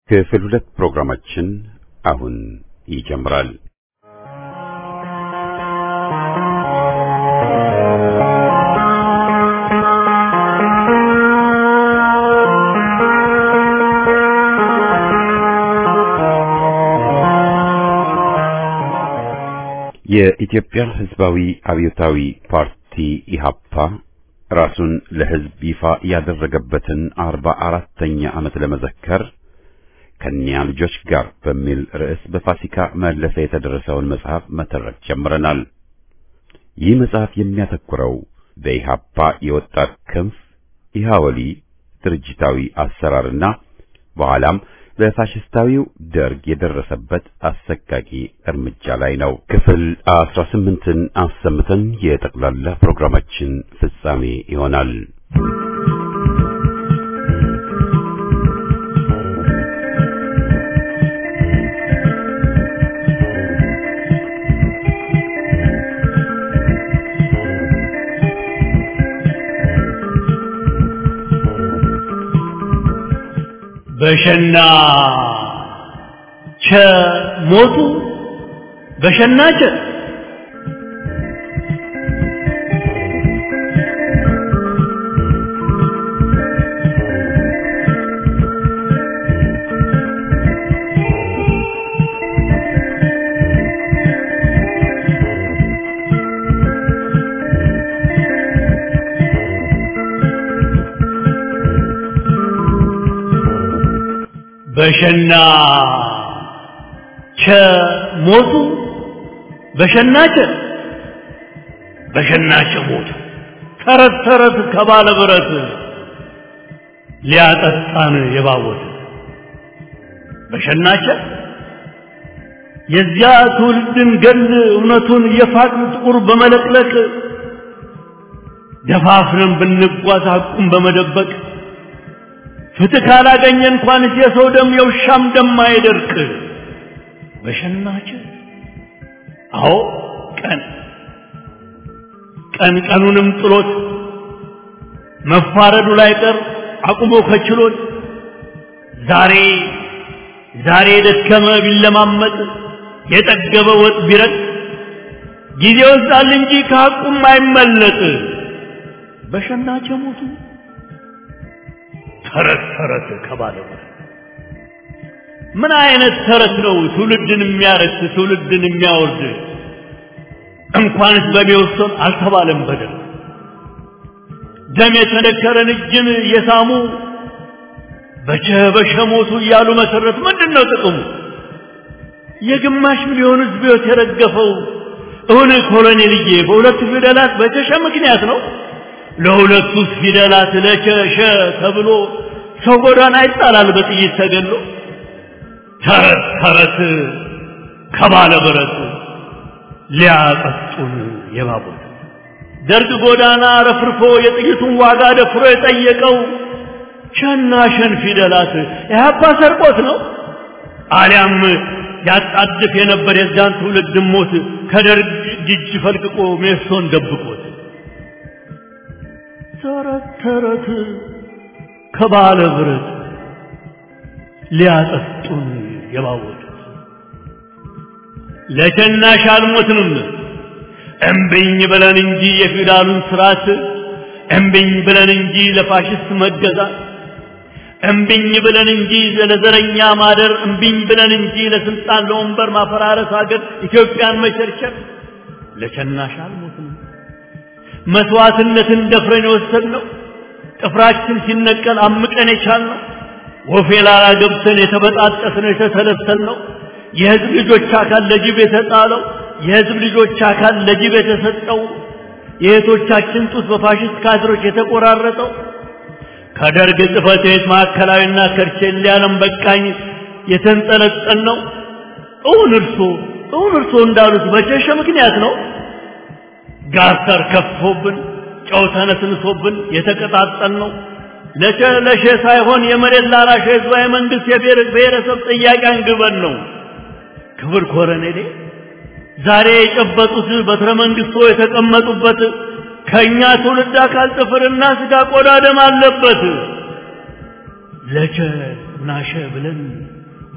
ክፍል ሁለት ፕሮግራማችን አሁን ይጀምራል። የኢትዮጵያ ሕዝባዊ አብዮታዊ ፓርቲ ኢሃፓ ራሱን ለሕዝብ ይፋ ያደረገበትን አርባ አራተኛ ዓመት ለመዘከር ከኒያ ልጆች ጋር በሚል ርዕስ በፋሲካ መለሰ የተደረሰውን መጽሐፍ መተረክ ጀምረናል። ይህ መጽሐፍ የሚያተኩረው በኢሃፓ የወጣት ክንፍ ኢሃወሊ ድርጅታዊ አሰራርና በኋላም በፋሽስታዊው ደርግ የደረሰበት አሰቃቂ እርምጃ ላይ ነው። ክፍል አስራ ስምንትን አሰምተን የጠቅላላ ፕሮግራማችን ፍጻሜ ይሆናል። በሸና ቸ ሞቱ በሸና ቸ በሸና ቸ ሞቱ በሸናቸ በሸናቸ ሞቱ ተረት ተረት ከባለ ብረት ሊያጠጣን የባወት በሸናቸ የዚያ ትውልድን ገል እውነቱን የፋቅን ጥቁር በመለቅለቅ ደፋፍረን ብንጓዝ ሐቁን በመደበቅ ፍትህ ካላገኘ እንኳንስ የሰው ደም የውሻም ደም አይደርቅ። በሸናች አዎ ቀን ቀን ቀኑንም ጥሎት መፋረዱ ላይ ቀር አቁሞ ከችሎት ዛሬ ዛሬ የደከመ ቢለማመጥ የጠገበ ወጥ ቢረጥ ጊዜ ይወስዳል እንጂ ከሐቁም አይመለጥ። በሸናቸ ሞቱ ተረት ተረት ከባለ ምን አይነት ተረት ነው ትውልድን የሚያረክስ ትውልድን የሚያወርድ? እንኳንስ በሚወሰን አልተባለም በደል ደም የተነከረን እጅን የሳሙ በቸ በሸ ሞቱ እያሉ መሰረት ምንድን ነው ጥቅሙ? የግማሽ ሚሊዮን ሕዝብ ሕይወት የረገፈው እውን ኮሎኔልዬ በሁለት ፊደላት በቸሸ ምክንያት ነው። ለሁለቱ ፊደላት ለቸሸ ተብሎ ሰው ጎዳና ይጣላል በጥይት ተገሎ። ተረት ተረት ከባለ ብረት ሊያጠጡን የባቡት ደርግ ጎዳና ረፍርፎ የጥይቱን ዋጋ ደፍሮ የጠየቀው ሸና ሸን ፊደላት ኢህአፓ ሰርቆት ነው አሊያም ያጣድፍ የነበር የዛን ትውልድ ሞት ከደርግ እጅ ፈልቅቆ ሜሶን ደብቆት ተረት ተረት ከባለ ብረት ሊያጠጡን የባወጡት ለሸናሽ አልሞትንም እምብኝ ብለን እንጂ የፊውዳሉን ስርዓት እምብኝ ብለን እንጂ ለፋሽስት መገዛት እምብኝ ብለን እንጂ ለዘረኛ ማደር እምብኝ ብለን እንጂ ለስልጣን ለወንበር ማፈራረስ ሀገር ኢትዮጵያን መቸርቸር ለሸናሽ አልሞትንም መስዋዕትነትን ደፍረን የወሰድነው ጥፍራችን ሲነቀል አምቀን የቻልነው ወፌ ላላ ገብተን የተበጣጠስነው የተሰለሰልነው የህዝብ ልጆች አካል ለጅብ የተጣለው የህዝብ ልጆች አካል ለጅብ የተሰጠው የእህቶቻችን ጡት በፋሽስት ካድሮች የተቆራረጠው ከደርግ ጽሕፈት ቤት ማዕከላዊና ከርቼሌ ዓለም በቃኝ የተንጠለጠል ነው። እውን እርሶ እውን እርሶ እንዳሉት በቸሸ ምክንያት ነው። ጋተር ከፍቶብን ጨው ተነስንሶብን የተቀጣጠል ነው። ለሸ ለሸ ሳይሆን የመሬት ላራሽ ህዝባዊ መንግስት የብሔረሰብ ጥያቄ አንግበን ነው። ክብር ኮረኔሌ ዛሬ የጨበጡት በትረ መንግስቶ የተቀመጡበት ከእኛ ትውልድ አካል ጥፍርና ስጋ ቆዳ ደም አለበት። ለቸ ናሸ ብለን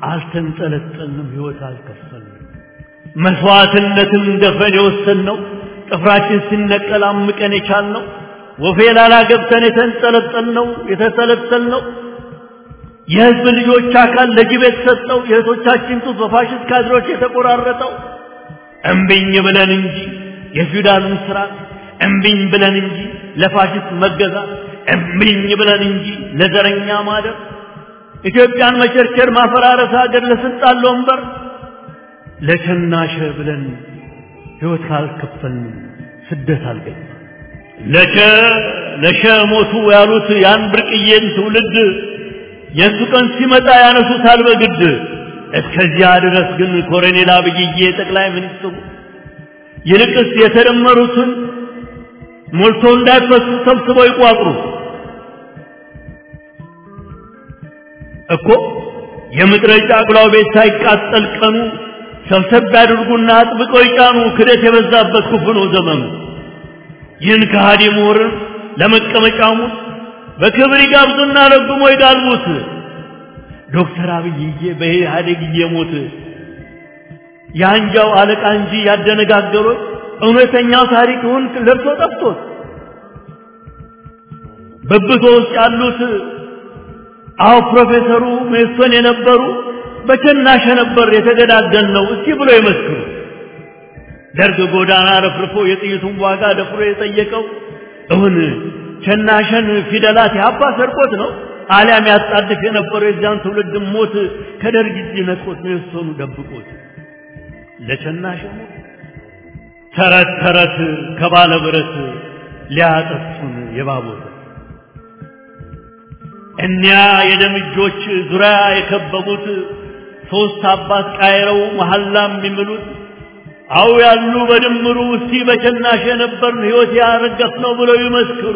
አልተንጠለጠልንም፣ ሕይወት አልከፈልንም። መስዋዕትነትን ደፈን የወሰንነው ጥፍራችን ሲነቀል አምቀን የቻልነው ወፌ ላላ ገብተን የተንጠለጠልነው የተሰለሰልነው የሕዝብ ልጆች አካል ለጅብ የተሰጠው የእህቶቻችን ጡት በፋሽስት ካድሮች የተቆራረጠው እምቢኝ ብለን እንጂ የፊውዳሉን ስርዓት እምቢኝ ብለን እንጂ ለፋሽስት መገዛት እምቢኝ ብለን እንጂ ለዘረኛ ማደር ኢትዮጵያን መቸርቸር ማፈራረስ ሀገር ለስልጣን ለወንበር ለቸናሸ ብለን ሕይወት ካልከፈልን ስደት አልገኝ ለቸ ለሸ ሞቱ ያሉት ያን ብርቅዬን ትውልድ የእሱ ቀን ሲመጣ ያነሱታል በግድ እስከዚያ ድረስ ግን ኮሎኔል አብይዬ ጠቅላይ ሚኒስትሩ ይልቅስ የተደመሩትን ሞልቶ እንዳይፈሱ ሰብስበው ይቋጥሩ እኮ የምድረ ጫጉላው ቤት ሳይቃጠል ቀኑ ሰብሰብ ያድርጉና አጥብቀው ይጫኑ። ክደት የበዛበት ክፉ ነው ዘመኑ። ይህን ከሃዲ ምሁርን ለመቀመጫሙ በክብር ይጋብዙና ረግሞ ይጋልቡት። ዶክተር አብይዬ በኢህአዴግ እየሞት የአንጃው አለቃ እንጂ ያደነጋገሩት እውነተኛው ታሪክውን ለብሶ ጠፍቶት በብቶ ውስጥ ያሉት አዎ ፕሮፌሰሩ ሜሶን የነበሩ በቸናሸ ነበር የተገዳደል ነው እስቲ ብሎ ይመስክሩ። ደርግ ጎዳና ረፍርፎ የጥይቱን ዋጋ ደፍሮ የጠየቀው እውን ቸናሸን ፊደላት ያባ ሰርቆት ነው አሊያም ያጣድፍ የነበረው የዚያን ትውልድ ሞት ከደርግ እጅ ነጥቆት ሜሶኑ ደብቆት ለቸናሸ ሞት ተረት ተረት ከባለ ብረት ሊያጠፉን የባቦት እኒያ የደም እጆች ዙሪያ የከበቡት ሶስት አባት ቃይረው መሐላ የሚምሉት አው ያሉ በድምሩ እስቲ በቸናሽ የነበርን ሕይወት ያረገፍ ነው ብለው ይመስክሩ።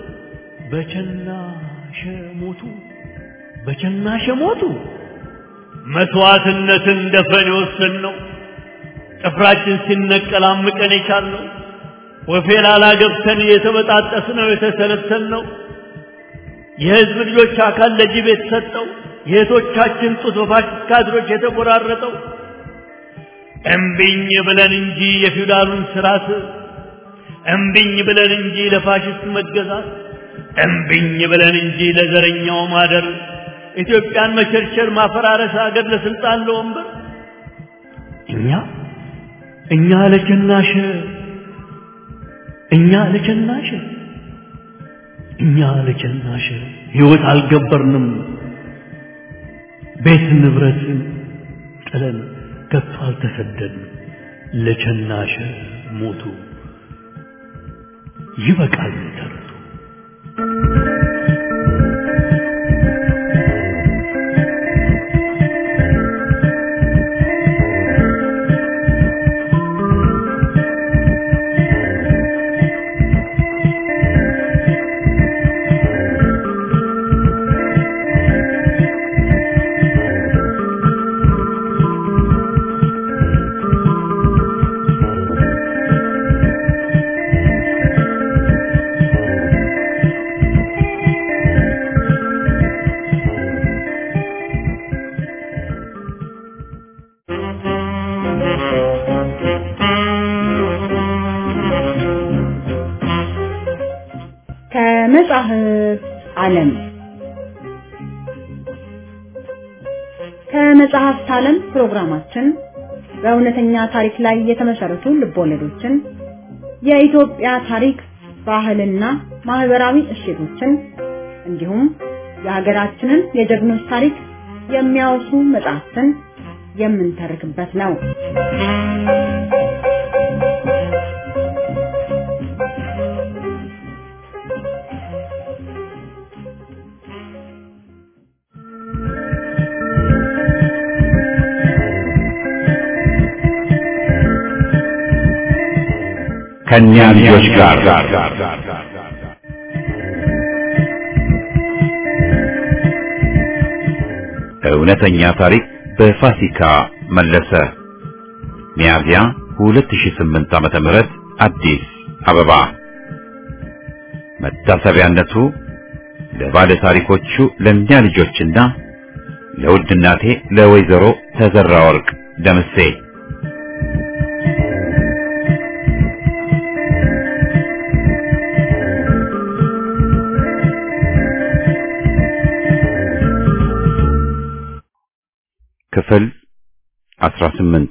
በቸናሸ ሞቱ፣ በቸናሸ ሞቱ። መስዋዕትነትን ደፈን የወሰን ነው ጥፍራችን ሲነቀል አምቀን የቻልነው ወፌላላ ገብተን የተበጣጠስነው የተሰለሰልነው የህዝብ ልጆች አካል ለጅብ የተሰጠው የእህቶቻችን ጡት በፋሽስት ካድሮች የተቆራረጠው እምቢኝ ብለን እንጂ የፊውዳሉን ስርዓት እምቢኝ ብለን እንጂ ለፋሽስት መገዛት እምቢኝ ብለን እንጂ ለዘረኛው ማደር ኢትዮጵያን መቸርቸር ማፈራረስ ሀገር ለስልጣን ለወንበር እኛ እኛ ለቸናሸ እኛ ለቸናሸ እኛ ለቸናሸ ህይወት አልገበርንም ቤት ንብረትን ጥለን ከቶ አልተሰደድንም ለቸናሸ ሞቱ ይበቃል ተረቱ ከመጽሐፍ ዓለም ከመጽሐፍት ዓለም ፕሮግራማችን በእውነተኛ ታሪክ ላይ የተመሰረቱ ልቦለዶችን፣ የኢትዮጵያ ታሪክ፣ ባህልና ማህበራዊ እሴቶችን እንዲሁም የሀገራችንን የጀግኖች ታሪክ የሚያወሱ መጽሐፍትን የምንተርክበት ነው። ከእኛ ልጆች ጋር እውነተኛ ታሪክ በፋሲካ መለሰ ሚያዝያ 2008 ዓመተ ምህረት አዲስ አበባ መታሰቢያነቱ ለባለ ታሪኮቹ ለእኛ ልጆችና ለውድ እናቴ ለወይዘሮ ተዘራ ወርቅ ደምሴ ክፍል 18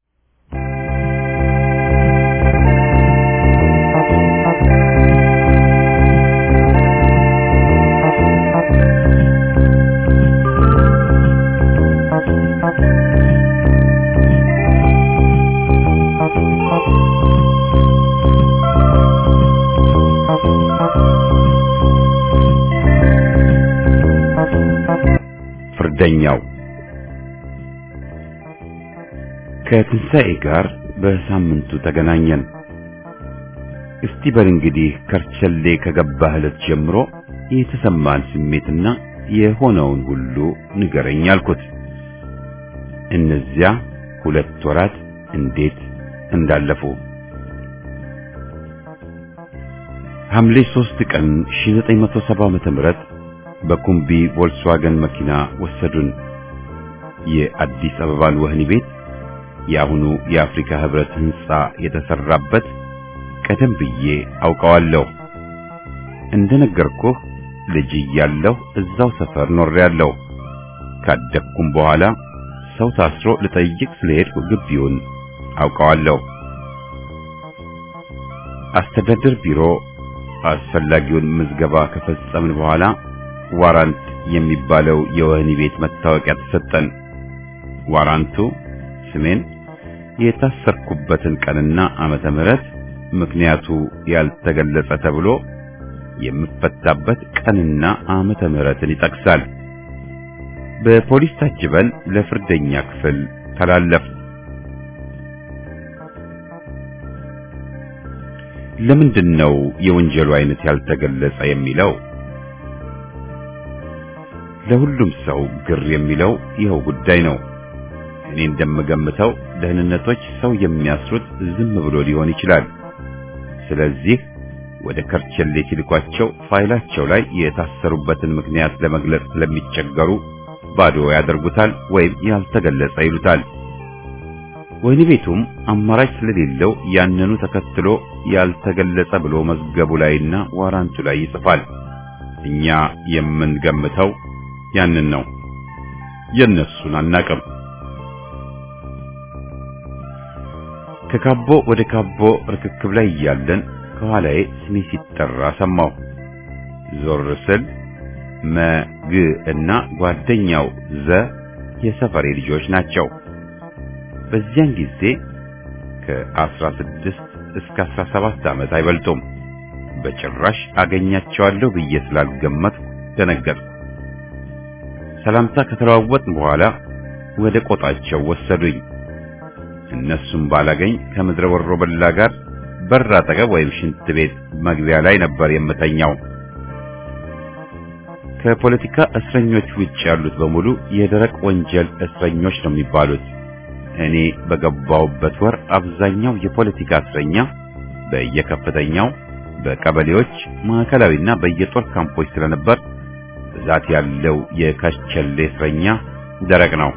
ፍርደኛው ከትንሣኤ ጋር በሳምንቱ ተገናኘን። እስቲ በል እንግዲህ ከርቸሌ ከገባህ ዕለት ጀምሮ የተሰማን ስሜትና የሆነውን ሁሉ ንገረኝ አልኩት። እነዚያ ሁለት ወራት እንዴት እንዳለፉ ሐምሌ 3 ቀን 1970 ዓመተ ምህረት በኩምቢ ቮልክስዋገን መኪና ወሰዱን። የአዲስ አበባን ወህኒ ቤት የአሁኑ የአፍሪካ ህብረት ህንጻ የተሰራበት ቀደም ብዬ አውቀዋለሁ። እንደነገርኩህ ልጅ እያለሁ እዛው ሰፈር ኖሬያለሁ። ካደግኩም በኋላ ሰው ታስሮ ልጠይቅ ስለሄድኩ ግቢውን አውቀዋለሁ። አስተዳደር ቢሮ አስፈላጊውን ምዝገባ ከፈጸምን በኋላ ዋራንት የሚባለው የወህኒ ቤት መታወቂያ ተሰጠን። ዋራንቱ ስሜን፣ የታሰርኩበትን ቀንና ዓመተ ምህረት ምክንያቱ ያልተገለጸ ተብሎ የምፈታበት ቀንና ዓመተ ምህረትን ይጠቅሳል። በፖሊስ ታጅበን ለፍርደኛ ክፍል ተላለፍ። ለምንድን ነው የወንጀሉ አይነት ያልተገለጸ የሚለው? ለሁሉም ሰው ግር የሚለው ይኸው ጉዳይ ነው። እኔ እንደምገምተው ደህንነቶች ሰው የሚያስሩት ዝም ብሎ ሊሆን ይችላል። ስለዚህ ወደ ከርቸሌ ሲልኳቸው ፋይላቸው ላይ የታሰሩበትን ምክንያት ለመግለጽ ስለሚቸገሩ ባዶ ያደርጉታል ወይም ያልተገለጸ ይሉታል። ወህኒ ቤቱም አማራጭ ስለሌለው ያንኑ ተከትሎ ያልተገለጸ ብሎ መዝገቡ ላይና ዋራንቱ ላይ ይጽፋል። እኛ የምንገምተው ያንን ነው። የነሱን አናቅም። ከካቦ ወደ ካቦ ርክክብ ላይ እያለን ከኋላዬ ስሜ ሲጠራ ሰማሁ። ዞር ስል መግ እና ጓደኛው ዘ የሰፈሬ ልጆች ናቸው። በዚያን ጊዜ ከአስራ ስድስት እስከ አስራ ሰባት ዓመት አይበልጡም። በጭራሽ አገኛቸዋለሁ ብዬ ስላልገመትኩ ደነገጥኩ። ሰላምታ ከተለዋወጥን በኋላ ወደ ቆጣቸው ወሰዱኝ። እነሱም ባላገኝ ከምድረ ወሮ በላ ጋር በር አጠገብ ወይም ሽንት ቤት መግቢያ ላይ ነበር የምተኛው። ከፖለቲካ እስረኞች ውጭ ያሉት በሙሉ የደረቅ ወንጀል እስረኞች ነው የሚባሉት። እኔ በገባውበት ወር አብዛኛው የፖለቲካ እስረኛ በየከፍተኛው በቀበሌዎች ማዕከላዊና በየጦር ካምፖች ስለነበር ብዛት ያለው የከርቸሌ እስረኛ ደረቅ ነው።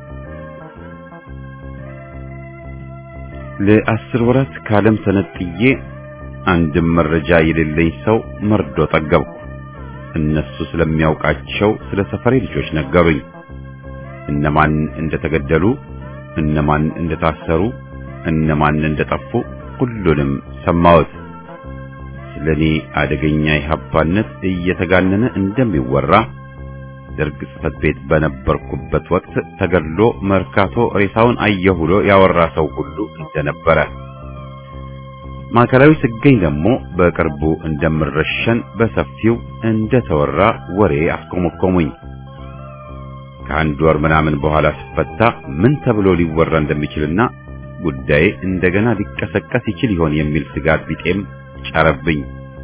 ለአስር ወራት ከዓለም ተነጥዬ አንድም መረጃ የሌለኝ ሰው መርዶ ጠገብኩ። እነሱ ስለሚያውቃቸው ስለ ሰፈሬ ልጆች ነገሩኝ። እነማን እንደተገደሉ፣ እነማን እንደታሰሩ፣ እነማን እንደጠፉ ሁሉንም ሰማሁት። ስለኔ አደገኛ የሀባነት እየተጋነነ እንደሚወራ ደርግ ጽሕፈት ቤት በነበርኩበት ወቅት ተገድሎ መርካቶ ሬሳውን አየሁ ብሎ ያወራ ሰው ሁሉ እንደነበረ ማዕከላዊ ስገኝ ደግሞ በቅርቡ እንደምረሸን በሰፊው እንደተወራ ወሬ አስቆመቆሙኝ። ከአንድ ወር ምናምን በኋላ ስፈታ ምን ተብሎ ሊወራ እንደሚችልና ጉዳዬ እንደገና ሊቀሰቀስ ይችል ይሆን የሚል ስጋት ቢጤም ጫረብኝ።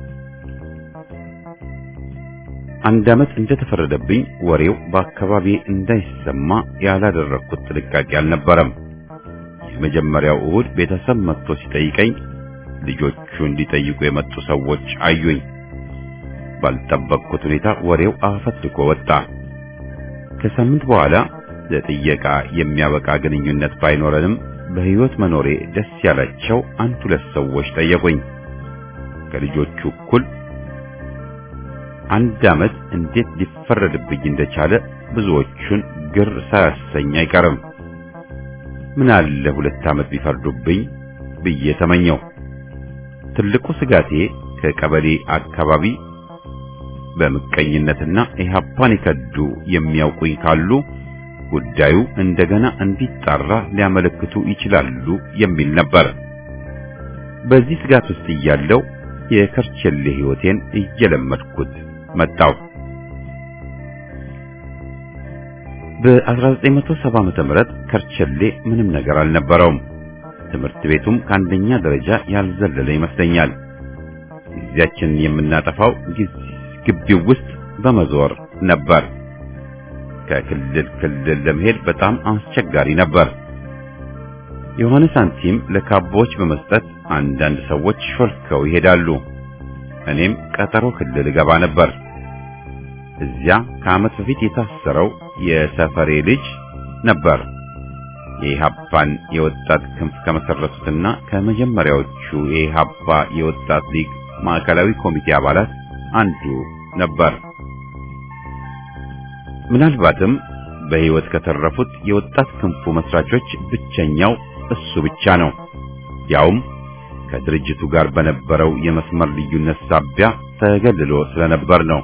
አንድ ዓመት እንደተፈረደብኝ ወሬው በአካባቢ እንዳይሰማ ያላደረኩት ጥንቃቄ አልነበረም። የመጀመሪያው እሁድ ቤተሰብ መጥቶ ሲጠይቀኝ ልጆቹ እንዲጠይቁ የመጡ ሰዎች አዩኝ። ባልጠበቅኩት ሁኔታ ወሬው አፈትልኮ ወጣ። ከሳምንት በኋላ ለጥየቃ የሚያበቃ ግንኙነት ባይኖረንም በሕይወት መኖሬ ደስ ያላቸው አንድ ሁለት ሰዎች ጠየቁኝ። ከልጆቹ እኩል አንድ ዓመት እንዴት ሊፈረድብኝ እንደቻለ ብዙዎቹን ግር ሳያሰኝ አይቀርም። ምን አለ ሁለት ዓመት ቢፈርዱብኝ ብዬ ተመኘው። ትልቁ ስጋቴ ከቀበሌ አካባቢ በምቀኝነትና ኢህአፓን የከዱ የሚያውቁኝ ካሉ ጉዳዩ እንደገና እንዲጣራ ሊያመለክቱ ይችላሉ የሚል ነበር። በዚህ ስጋት ውስጥ እያለው የከርቸሌ ሕይወቴን እየለመድኩት መጣው። በ1970 ዓመተ ምህረት ከርቸሌ ምንም ነገር አልነበረውም። ትምህርት ቤቱም ከአንደኛ ደረጃ ያልዘለለ ይመስለኛል። ጊዜያችንን የምናጠፋው ግቢው ውስጥ በመዞር ነበር። ከክልል ክልል ለመሄድ በጣም አስቸጋሪ ነበር። የሆነ ሳንቲም ለካቦች በመስጠት አንዳንድ ሰዎች ሾልከው ይሄዳሉ። እኔም ቀጠሮ ክልል እገባ ነበር። እዚያ ከዓመት በፊት የታሰረው የሰፈሬ ልጅ ነበር። የኢሃፓን የወጣት ክንፍ ከመሰረቱትና ከመጀመሪያዎቹ የኢሃፓ የወጣት ሊግ ማዕከላዊ ኮሚቴ አባላት አንዱ ነበር። ምናልባትም በሕይወት ከተረፉት የወጣት ክንፉ መስራቾች ብቸኛው እሱ ብቻ ነው። ያውም ከድርጅቱ ጋር በነበረው የመስመር ልዩነት ሳቢያ ተገልሎ ስለነበር ነው።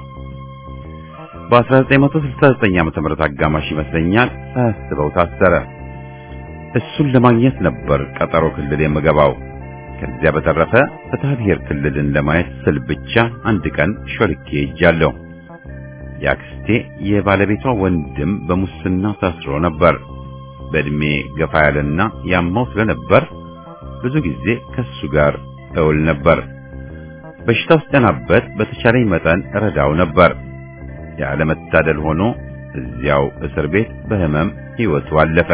በ1969 ዓመተ ምህረት አጋማሽ ይመስለኛል ሳያስበው ታሰረ። እሱን ለማግኘት ነበር ቀጠሮ ክልል የምገባው። ከዚያ በተረፈ ፍትሐ ብሔር ክልልን ለማየት ስል ብቻ አንድ ቀን ሾልኬ ሄጃለሁ። የአክስቴ የባለቤቷ ወንድም በሙስና ታስሮ ነበር። በእድሜ ገፋ ያለና ያማው ስለነበር ብዙ ጊዜ ከሱ ጋር እውል ነበር። በሽታው ሲጠናበት በተቻለኝ መጠን ረዳው ነበር። ያለመታደል ሆኖ እዚያው እስር ቤት በህመም ሕይወቱ አለፈ።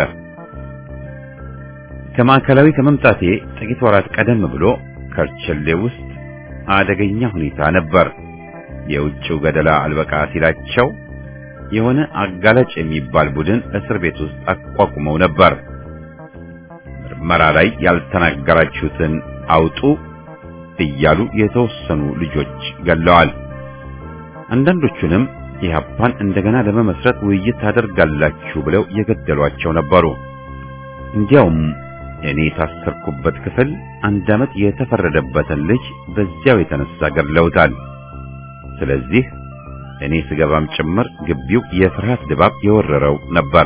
ከማዕከላዊ ከመምጣቴ ጥቂት ወራት ቀደም ብሎ ከርቸሌ ውስጥ አደገኛ ሁኔታ ነበር። የውጭው ገደላ አልበቃ ሲላቸው የሆነ አጋላጭ የሚባል ቡድን እስር ቤት ውስጥ አቋቁመው ነበር። ምርመራ ላይ ያልተናገራችሁትን አውጡ እያሉ የተወሰኑ ልጆች ገለዋል። አንዳንዶቹንም ኢህአፓን እንደገና ለመመስረት ውይይት ታደርጋላችሁ ብለው የገደሏቸው ነበሩ። እንዲያውም እኔ የታሰርኩበት ክፍል አንድ ዓመት የተፈረደበትን ልጅ በዚያው የተነሳ ገድለውታል። ስለዚህ እኔ ስገባም ጭምር ግቢው የፍርሃት ድባብ የወረረው ነበር።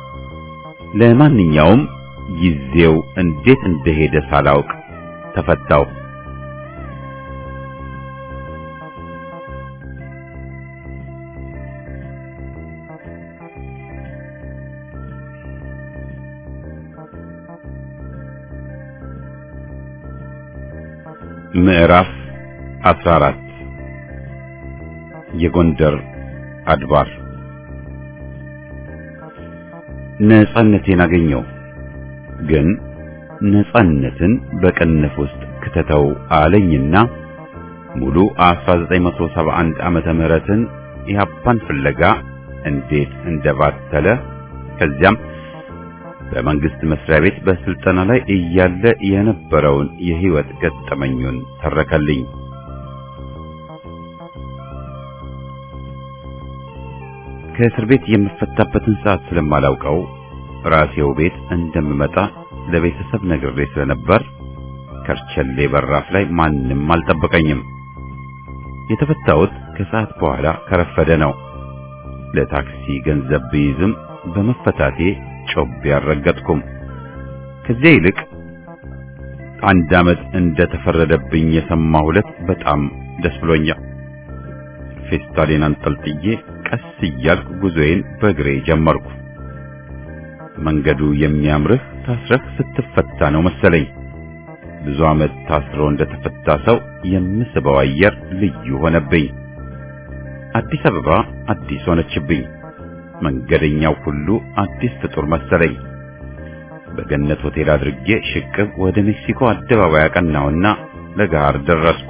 ለማንኛውም ጊዜው እንዴት እንደሄደ ሳላውቅ ተፈታው። ምዕራፍ 14 የጎንደር አድባር ነጻነቴን አገኘው። ግን ነጻነትን በቅንፍ ውስጥ ክተተው አለኝና ሙሉ 1971 ዓመተ ምህረትን ኢህአፓን ፍለጋ እንዴት እንደባተለ ከዚያም በመንግስት መስሪያ ቤት በስልጠና ላይ እያለ የነበረውን የህይወት ገጠመኙን ተረከልኝ። ከእስር ቤት የምፈታበትን ሰዓት ስለማላውቀው ራሴው ቤት እንደምመጣ ለቤተሰብ ነግሬ ስለነበር ከርቸሌ በራፍ ላይ ማንም አልጠበቀኝም። የተፈታሁት ከሰዓት በኋላ ከረፈደ ነው። ለታክሲ ገንዘብ ብይዝም በመፈታቴ ጮቤ አልረገጥኩም። ከዚያ ይልቅ አንድ ዓመት እንደተፈረደብኝ የሰማሁ ዕለት በጣም ደስ ብሎኛል። ፌስታሌን አንጠልጥዬ ቀስ እያልኩ ጉዞዬን በእግሬ ጀመርኩ። መንገዱ የሚያምርህ ታስረህ ስትፈታ ነው መሰለኝ። ብዙ ዓመት ታስሮ እንደተፈታ ሰው የምስበው አየር ልዩ ሆነብኝ። አዲስ አበባ አዲስ ሆነችብኝ። መንገደኛው ሁሉ አዲስ ፍጡር መሰለኝ። በገነት ሆቴል አድርጌ ሽቅብ ወደ ሜክሲኮ አደባባይ አቀናውና ለገሃር ደረስኩ።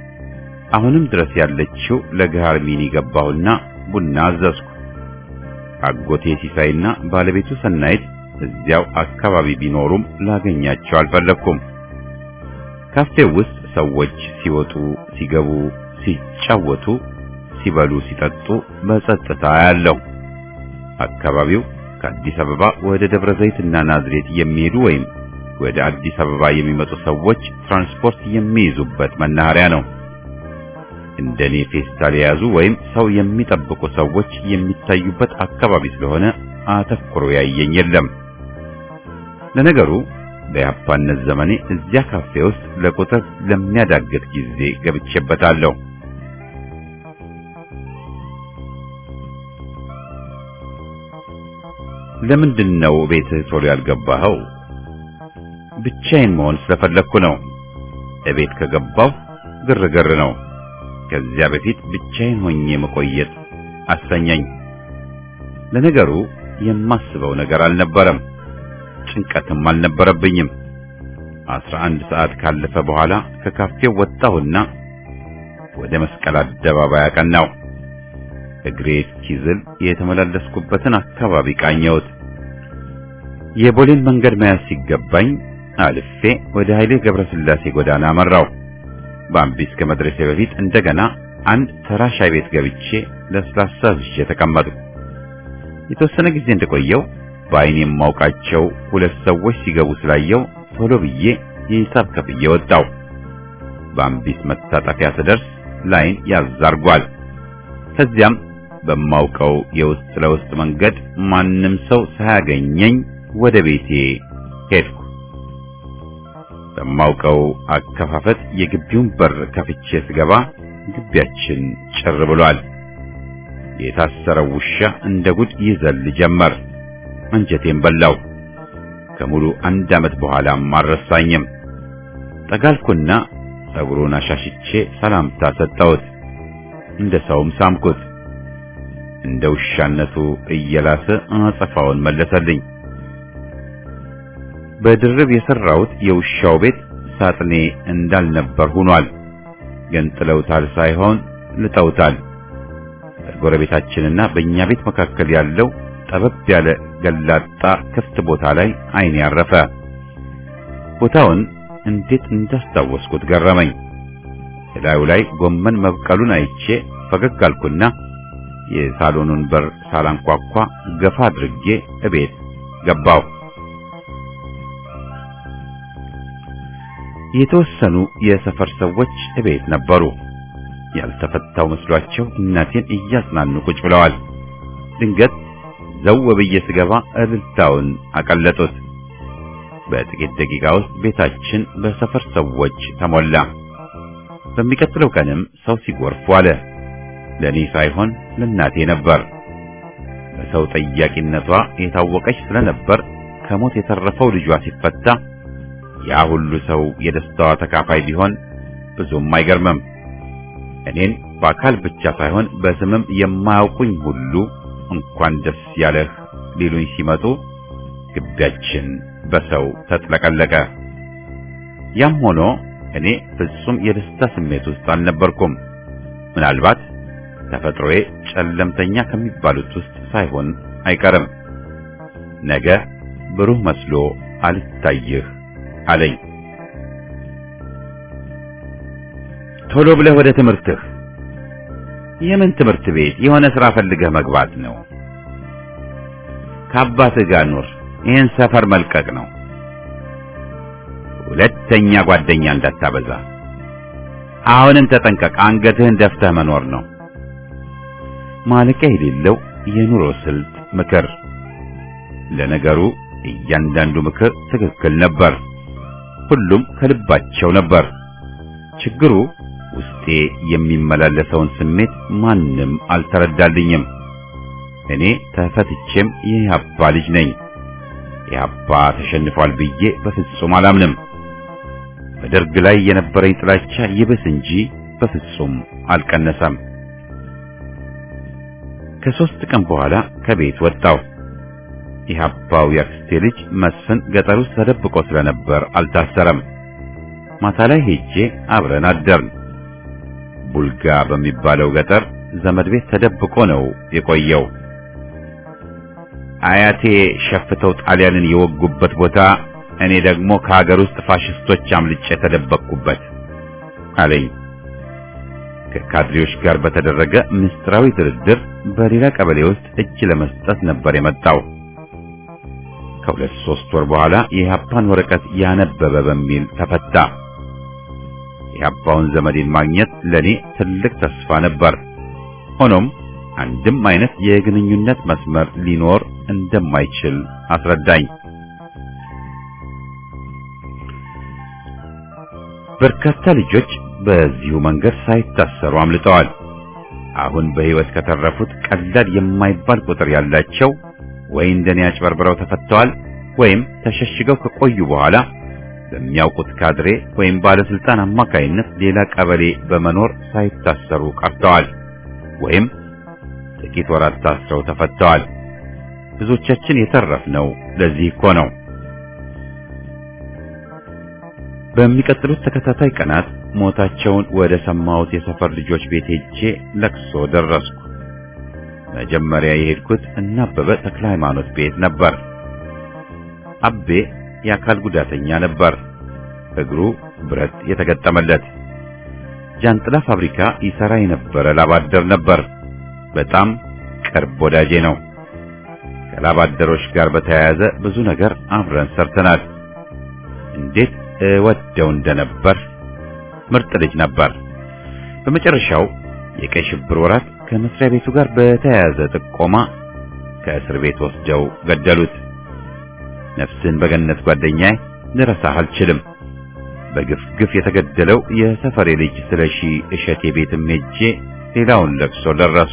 አሁንም ድረስ ያለችው ለገሃር ሚኒ ገባሁና ቡና አዘዝኩ። አጎቴ ሲሳይና ባለቤቱ ሰናይት እዚያው አካባቢ ቢኖሩም ላገኛቸው አልፈለኩም። ካፌው ውስጥ ሰዎች ሲወጡ፣ ሲገቡ፣ ሲጫወቱ፣ ሲበሉ፣ ሲጠጡ በጸጥታ ያለው አካባቢው ከአዲስ አበባ ወደ ደብረ ዘይትና ናዝሬት የሚሄዱ ወይም ወደ አዲስ አበባ የሚመጡ ሰዎች ትራንስፖርት የሚይዙበት መናኸሪያ ነው። እንደኔ ፌስታል የያዙ ወይም ሰው የሚጠብቁ ሰዎች የሚታዩበት አካባቢ ስለሆነ አተኩሮ ያየኝ የለም። ለነገሩ በያፓነት ዘመኔ እዚያ ካፌ ውስጥ ለቁጥር ለሚያዳግት ጊዜ ገብቼበታለሁ። ለምንድን ነው ቤትህ ቶሎ ያልገባኸው? ብቻዬን መሆን ስለፈለግኩ ነው። እቤት ከገባሁ ግርግር ነው። ከዚያ በፊት ብቻዬን ሆኜ መቆየት አሰኘኝ። ለነገሩ የማስበው ነገር አልነበረም፣ ጭንቀትም አልነበረብኝም። አስራ አንድ ሰዓት ካለፈ በኋላ ከካፌው ወጣሁና ወደ መስቀል አደባባይ አቀናሁ። እግሬ እስኪዝል የተመላለስኩበትን አካባቢ ቃኘሁት። የቦሌን መንገድ መያዝ ሲገባኝ አልፌ ወደ ኃይሌ ገብረስላሴ ጎዳና አመራው። በአምቢስ ከመድረሴ በፊት እንደገና አንድ ተራ ሻይ ቤት ገብቼ ለስላሳ ዝዤ ተቀመጥኩ። የተወሰነ ጊዜ እንደቆየው በዓይኔ የማውቃቸው ሁለት ሰዎች ሲገቡ ስላየው ቶሎ ብዬ የሂሳብ ከፍዬ ወጣው። በአምቢስ መታጠፊያ ስደርስ ላይን ያዛርጓል። ከዚያም በማውቀው የውስጥ ለውስጥ መንገድ ማንም ሰው ሳያገኘኝ ወደ ቤቴ ሄድኩ። በማውቀው አከፋፈት የግቢውን በር ከፍቼ ስገባ ግቢያችን ጭር ብሏል። የታሰረው ውሻ እንደ ጉድ ይዘል ጀመር። አንጀቴን በላው። ከሙሉ አንድ ዓመት በኋላም አልረሳኝም። ጠጋልኩና ጸጉሩን አሻሽቼ ሰላምታ ሰጠሁት። እንደ ሰውም ሳምኩት። እንደ ውሻነቱ እየላሰ አጸፋውን መለሰልኝ። በድርብ የሰራሁት የውሻው ቤት ሳጥኔ እንዳልነበር ሆኗል። ገንጥለውታል ሳይሆን ልጠውታል። በጎረቤታችንና በእኛ ቤት መካከል ያለው ጠበብ ያለ ገላጣ ክፍት ቦታ ላይ ዓይኔ ያረፈ። ቦታውን እንዴት እንዳስታወስኩት ገረመኝ። እላዩ ላይ ጎመን መብቀሉን አይቼ ፈገግ አልኩና የሳሎኑን በር ሳላንኳኳ ገፋ አድርጌ እቤት ገባሁ። የተወሰኑ የሰፈር ሰዎች እቤት ነበሩ። ያልተፈታው መስሏቸው እናቴን እያጽናኑ ቁጭ ብለዋል። ድንገት ዘው ብዬ ስገባ እልልታውን አቀለጡት። በጥቂት ደቂቃ ውስጥ ቤታችን በሰፈር ሰዎች ተሞላ። በሚቀጥለው ቀንም ሰው ሲጎርፍ ዋለ። ለኔ ሳይሆን ለእናቴ ነበር። በሰው ጠያቂነቷ የታወቀች ስለነበር ከሞት የተረፈው ልጇ ሲፈታ ያ ሁሉ ሰው የደስታዋ ተካፋይ ቢሆን ብዙም አይገርምም። እኔን በአካል ብቻ ሳይሆን በስምም የማያውቁኝ ሁሉ እንኳን ደስ ያለህ ሊሉኝ ሲመጡ ግቢያችን በሰው ተጥለቀለቀ። ያም ሆኖ እኔ ፍጹም የደስታ ስሜት ውስጥ አልነበርኩም። ምናልባት ተፈጥሮዬ ጨለምተኛ ከሚባሉት ውስጥ ሳይሆን አይቀርም። ነገ ብሩህ መስሎ አልታይህ አለኝ። ቶሎ ብለህ ወደ ትምህርትህ። የምን ትምህርት ቤት? የሆነ ሥራ ፈልገህ መግባት ነው። ከአባትህ ጋር ኑር። ይህን ሰፈር መልቀቅ ነው። ሁለተኛ ጓደኛ እንዳታበዛ። አሁንም ተጠንቀቅ። አንገትህን ደፍተህ መኖር ነው። ማለቂያ የሌለው የኑሮ ስልት ምክር። ለነገሩ እያንዳንዱ ምክር ትክክል ነበር። ሁሉም ከልባቸው ነበር። ችግሩ ውስጤ የሚመላለሰውን ስሜት ማንም አልተረዳልኝም። እኔ ተፈትቼም የኢህአፓ ልጅ ነኝ። ኢህአፓ ተሸንፏል ብዬ በፍጹም አላምንም። በደርግ ላይ የነበረኝ ጥላቻ ይብስ እንጂ በፍጹም አልቀነሰም። ከሦስት ቀን በኋላ ከቤት ወጣሁ። ኢህአፓው ያክስቴ ልጅ መስፍን ገጠር ውስጥ ተደብቆ ስለነበር አልታሰረም። ማታ ላይ ሄጄ አብረን አደርን። ቡልጋ በሚባለው ገጠር ዘመድ ቤት ተደብቆ ነው የቆየው። አያቴ ሸፍተው ጣሊያንን የወጉበት ቦታ እኔ ደግሞ ከሀገር ውስጥ ፋሽስቶች አምልጬ የተደበቅኩበት አለኝ። ከካድሬዎች ጋር በተደረገ ምስጢራዊ ድርድር በሌላ ቀበሌ ውስጥ እጅ ለመስጠት ነበር የመጣው። ከሁለት ሶስት ወር በኋላ የኢህአፓን ወረቀት ያነበበ በሚል ተፈታ። የኢህአፓውን ዘመዴን ማግኘት ለኔ ትልቅ ተስፋ ነበር። ሆኖም አንድም አይነት የግንኙነት መስመር ሊኖር እንደማይችል አስረዳኝ። በርካታ ልጆች በዚሁ መንገድ ሳይታሰሩ አምልጠዋል። አሁን በሕይወት ከተረፉት ቀላል የማይባል ቁጥር ያላቸው ወይ እንደኔ አጭበርብረው ተፈተዋል ወይም ተሸሽገው ከቆዩ በኋላ በሚያውቁት ካድሬ ወይም ባለስልጣን አማካይነት ሌላ ቀበሌ በመኖር ሳይታሰሩ ቀርተዋል ወይም ጥቂት ወራት ታስረው ተፈተዋል። ብዙዎቻችን የተረፍነው ለዚህ እኮ ነው። በሚቀጥሉት ተከታታይ ቀናት ሞታቸውን ወደ ሰማሁት የሰፈር ልጆች ቤት ሄጄ ለቅሶ ደረስኩ። መጀመሪያ የሄድኩት እና አበበ ተክለ ሃይማኖት ቤት ነበር። አቤ የአካል ጉዳተኛ ነበር። እግሩ ብረት የተገጠመለት ጃንጥላ ፋብሪካ ይሰራ የነበረ ላባደር ነበር። በጣም ቅርብ ወዳጄ ነው። ከላባደሮች ጋር በተያያዘ ብዙ ነገር አብረን ሰርተናል። እንዴት እወደው እንደነበር ምርጥ ልጅ ነበር። በመጨረሻው የቀይ ሽብር ወራት ከመስሪያ ቤቱ ጋር በተያያዘ ጥቆማ ከእስር ቤት ወስደው ገደሉት። ነፍስን በገነት ጓደኛዬ ልረሳህ አልችልም። በግፍ ግፍ የተገደለው የሰፈሬ ልጅ ስለሺ እሸቴ ቤትም ሄጄ ሌላውን ለቅሶ ደረሱ።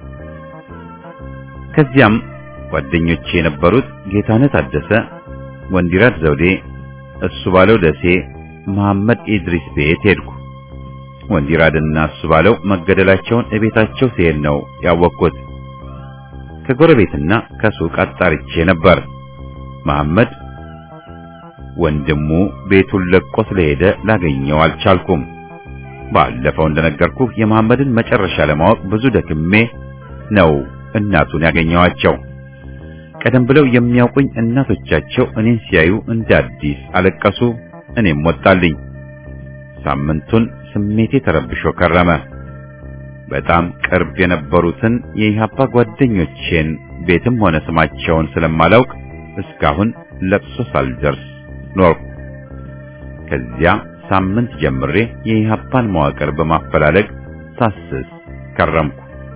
ከዚያም ጓደኞቼ የነበሩት ጌታነት አደሰ፣ ወንዲራት ዘውዴ፣ እሱ ባለው ደሴ፣ መሐመድ ኢድሪስ ቤት ሄድኩ። ወንዲራድና እሱ ባለው መገደላቸውን እቤታቸው ሲሄድ ነው ያወቅኩት። ከጎረቤትና ከሱቅ አጣርቼ ነበር። መሐመድ ወንድሙ ቤቱን ለቆ ስለሄደ ላገኘው አልቻልኩም። ባለፈው እንደነገርኩ የመሐመድን መጨረሻ ለማወቅ ብዙ ደክሜ ነው እናቱን ያገኘዋቸው። ቀደም ብለው የሚያውቁኝ እናቶቻቸው እኔን ሲያዩ እንደ አዲስ አለቀሱ። እኔም ወጣልኝ። ሳምንቱን ስሜቴ ተረብሾ ከረመ። በጣም ቅርብ የነበሩትን የኢህአፓ ጓደኞቼን ቤትም ሆነ ስማቸውን ስለማላውቅ እስካሁን ለቅሶ ሳልደርስ ኖርኩ። ከዚያ ሳምንት ጀምሬ የኢህአፓን መዋቅር በማፈላለግ ሳስስ ከረምኩ።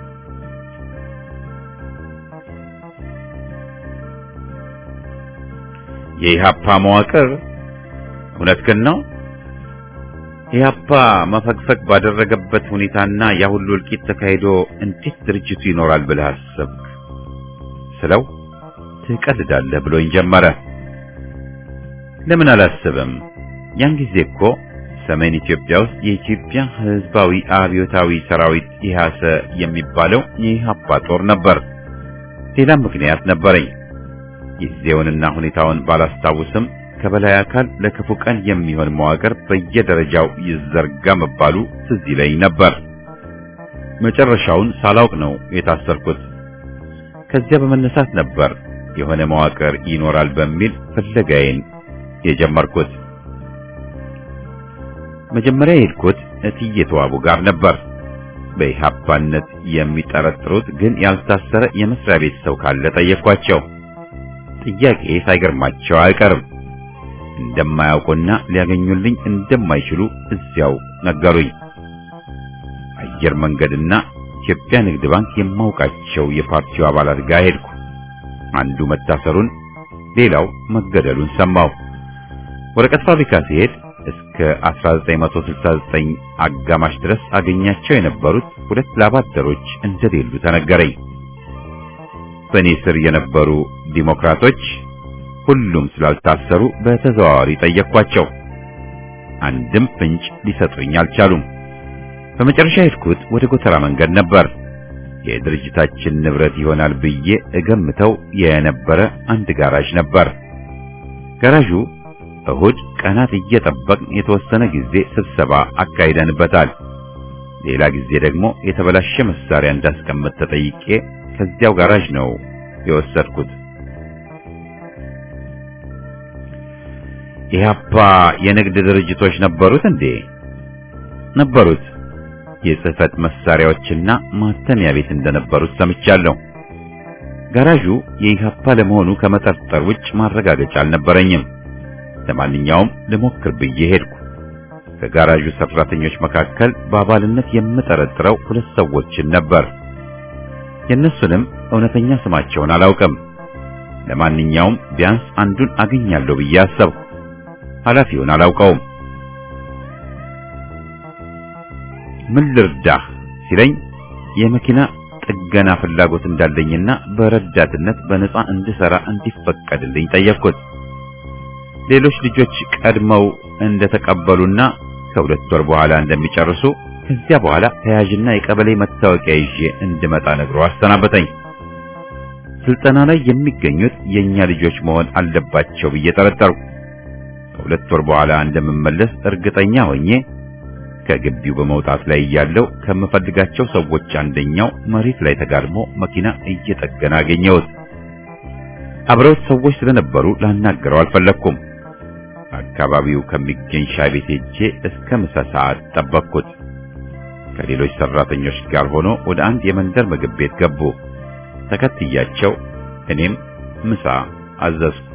የኢህአፓ መዋቅር እውነት ግን ነው? ኢህአፓ መፈግፈግ ባደረገበት ሁኔታና ያ ሁሉ እልቂት ተካሂዶ እንዴት ድርጅቱ ይኖራል ብለህ አሰብክ? ስለው ትቀልዳለህ ብሎኝ ጀመረ። ለምን አላስብም? ያን ጊዜ እኮ ሰሜን ኢትዮጵያ ውስጥ የኢትዮጵያ ሕዝባዊ አብዮታዊ ሰራዊት ኢህአሰ የሚባለው የኢህአፓ ጦር ነበር። ሌላም ምክንያት ነበረኝ። ጊዜውንና ሁኔታውን ባላስታውስም ከበላይ አካል ለክፉ ቀን የሚሆን መዋቅር በየደረጃው ይዘርጋ መባሉ ትዝ ይለኝ ነበር። መጨረሻውን ሳላውቅ ነው የታሰርኩት። ከዚያ በመነሳት ነበር የሆነ መዋቅር ይኖራል በሚል ፍለጋዬን የጀመርኩት። መጀመሪያ የሄድኩት እትዬ ተዋቡ ጋር ነበር። በኢህአፓነት የሚጠረጥሩት ግን ያልታሰረ የመስሪያ ቤት ሰው ካለ ጠየኳቸው። ጥያቄ ሳይገርማቸው አይቀርም። እንደማያውቁና ሊያገኙልኝ እንደማይችሉ እዚያው ነገሩኝ። አየር መንገድና ኢትዮጵያ ንግድ ባንክ የማውቃቸው የፓርቲው አባላት ጋር ሄድኩ። አንዱ መታሰሩን፣ ሌላው መገደሉን ሰማሁ። ወረቀት ፋብሪካ ሲሄድ እስከ 1969 አጋማሽ ድረስ አገኛቸው የነበሩት ሁለት ላባደሮች እንደሌሉ ተነገረኝ። በእኔ ስር የነበሩ ዲሞክራቶች ሁሉም ስላልታሰሩ በተዘዋዋሪ ጠየቅኳቸው። አንድም ፍንጭ ሊሰጡኝ አልቻሉም። በመጨረሻ ሄድኩት ወደ ጎተራ መንገድ ነበር። የድርጅታችን ንብረት ይሆናል ብዬ እገምተው የነበረ አንድ ጋራዥ ነበር። ጋራዡ እሁድ ቀናት እየጠበቅን የተወሰነ ጊዜ ስብሰባ አካሂደንበታል። ሌላ ጊዜ ደግሞ የተበላሸ መሳሪያ እንዳስቀምጥ ተጠይቄ ከዚያው ጋራዥ ነው የወሰድኩት። ኢህአፓ የንግድ ድርጅቶች ነበሩት እንዴ? ነበሩት። የጽህፈት መሳሪያዎችና ማተሚያ ቤት እንደነበሩት ሰምቻለሁ። ጋራዡ የኢህአፓ ለመሆኑ ከመጠርጠር ውጭ ማረጋገጫ አልነበረኝም። ለማንኛውም ልሞክር ብዬ ሄድኩ። ከጋራዡ ሰራተኞች መካከል በአባልነት የምጠረጥረው ሁለት ሰዎችን ነበር። የእነሱንም እውነተኛ ስማቸውን አላውቅም። ለማንኛውም ቢያንስ አንዱን አገኛለሁ ብዬ አሰብኩ። ኃላፊውን አላውቀውም። ምን ልርዳህ ሲለኝ የመኪና ጥገና ፍላጎት እንዳለኝና በረዳትነት በነፃ እንድሰራ እንዲፈቀድልኝ ጠየቅኩት። ሌሎች ልጆች ቀድመው እንደተቀበሉና ከሁለት ወር በኋላ እንደሚጨርሱ ከዚያ በኋላ ተያዥና የቀበሌ መታወቂያ ይዤ እንድመጣ ነግሮ አሰናበተኝ። ስልጠና ላይ የሚገኙት የኛ ልጆች መሆን አለባቸው ብዬ ጠረጠርኩ። ከሁለት ወር በኋላ እንደምመለስ እርግጠኛ ሆኜ ከግቢው በመውጣት ላይ እያለው ከምፈልጋቸው ሰዎች አንደኛው መሬት ላይ ተጋድሞ መኪና እየጠገነ አገኘሁት። አብረውት ሰዎች ስለነበሩ ላናገረው አልፈለግኩም። አካባቢው ከሚገኝ ሻይ ቤት ሄጄ እስከ ምሳ ሰዓት ጠበቅኩት። ከሌሎች ሰራተኞች ጋር ሆኖ ወደ አንድ የመንደር ምግብ ቤት ገቡ። ተከትያቸው እኔም ምሳ አዘዝኩ።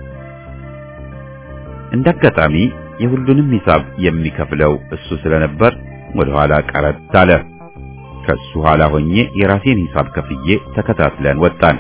እንዳጋጣሚ የሁሉንም ሂሳብ የሚከፍለው እሱ ስለነበር ወደ ኋላ ቀረት አለ። ከሱ ኋላ ሆኜ የራሴን ሂሳብ ከፍዬ ተከታትለን ወጣን።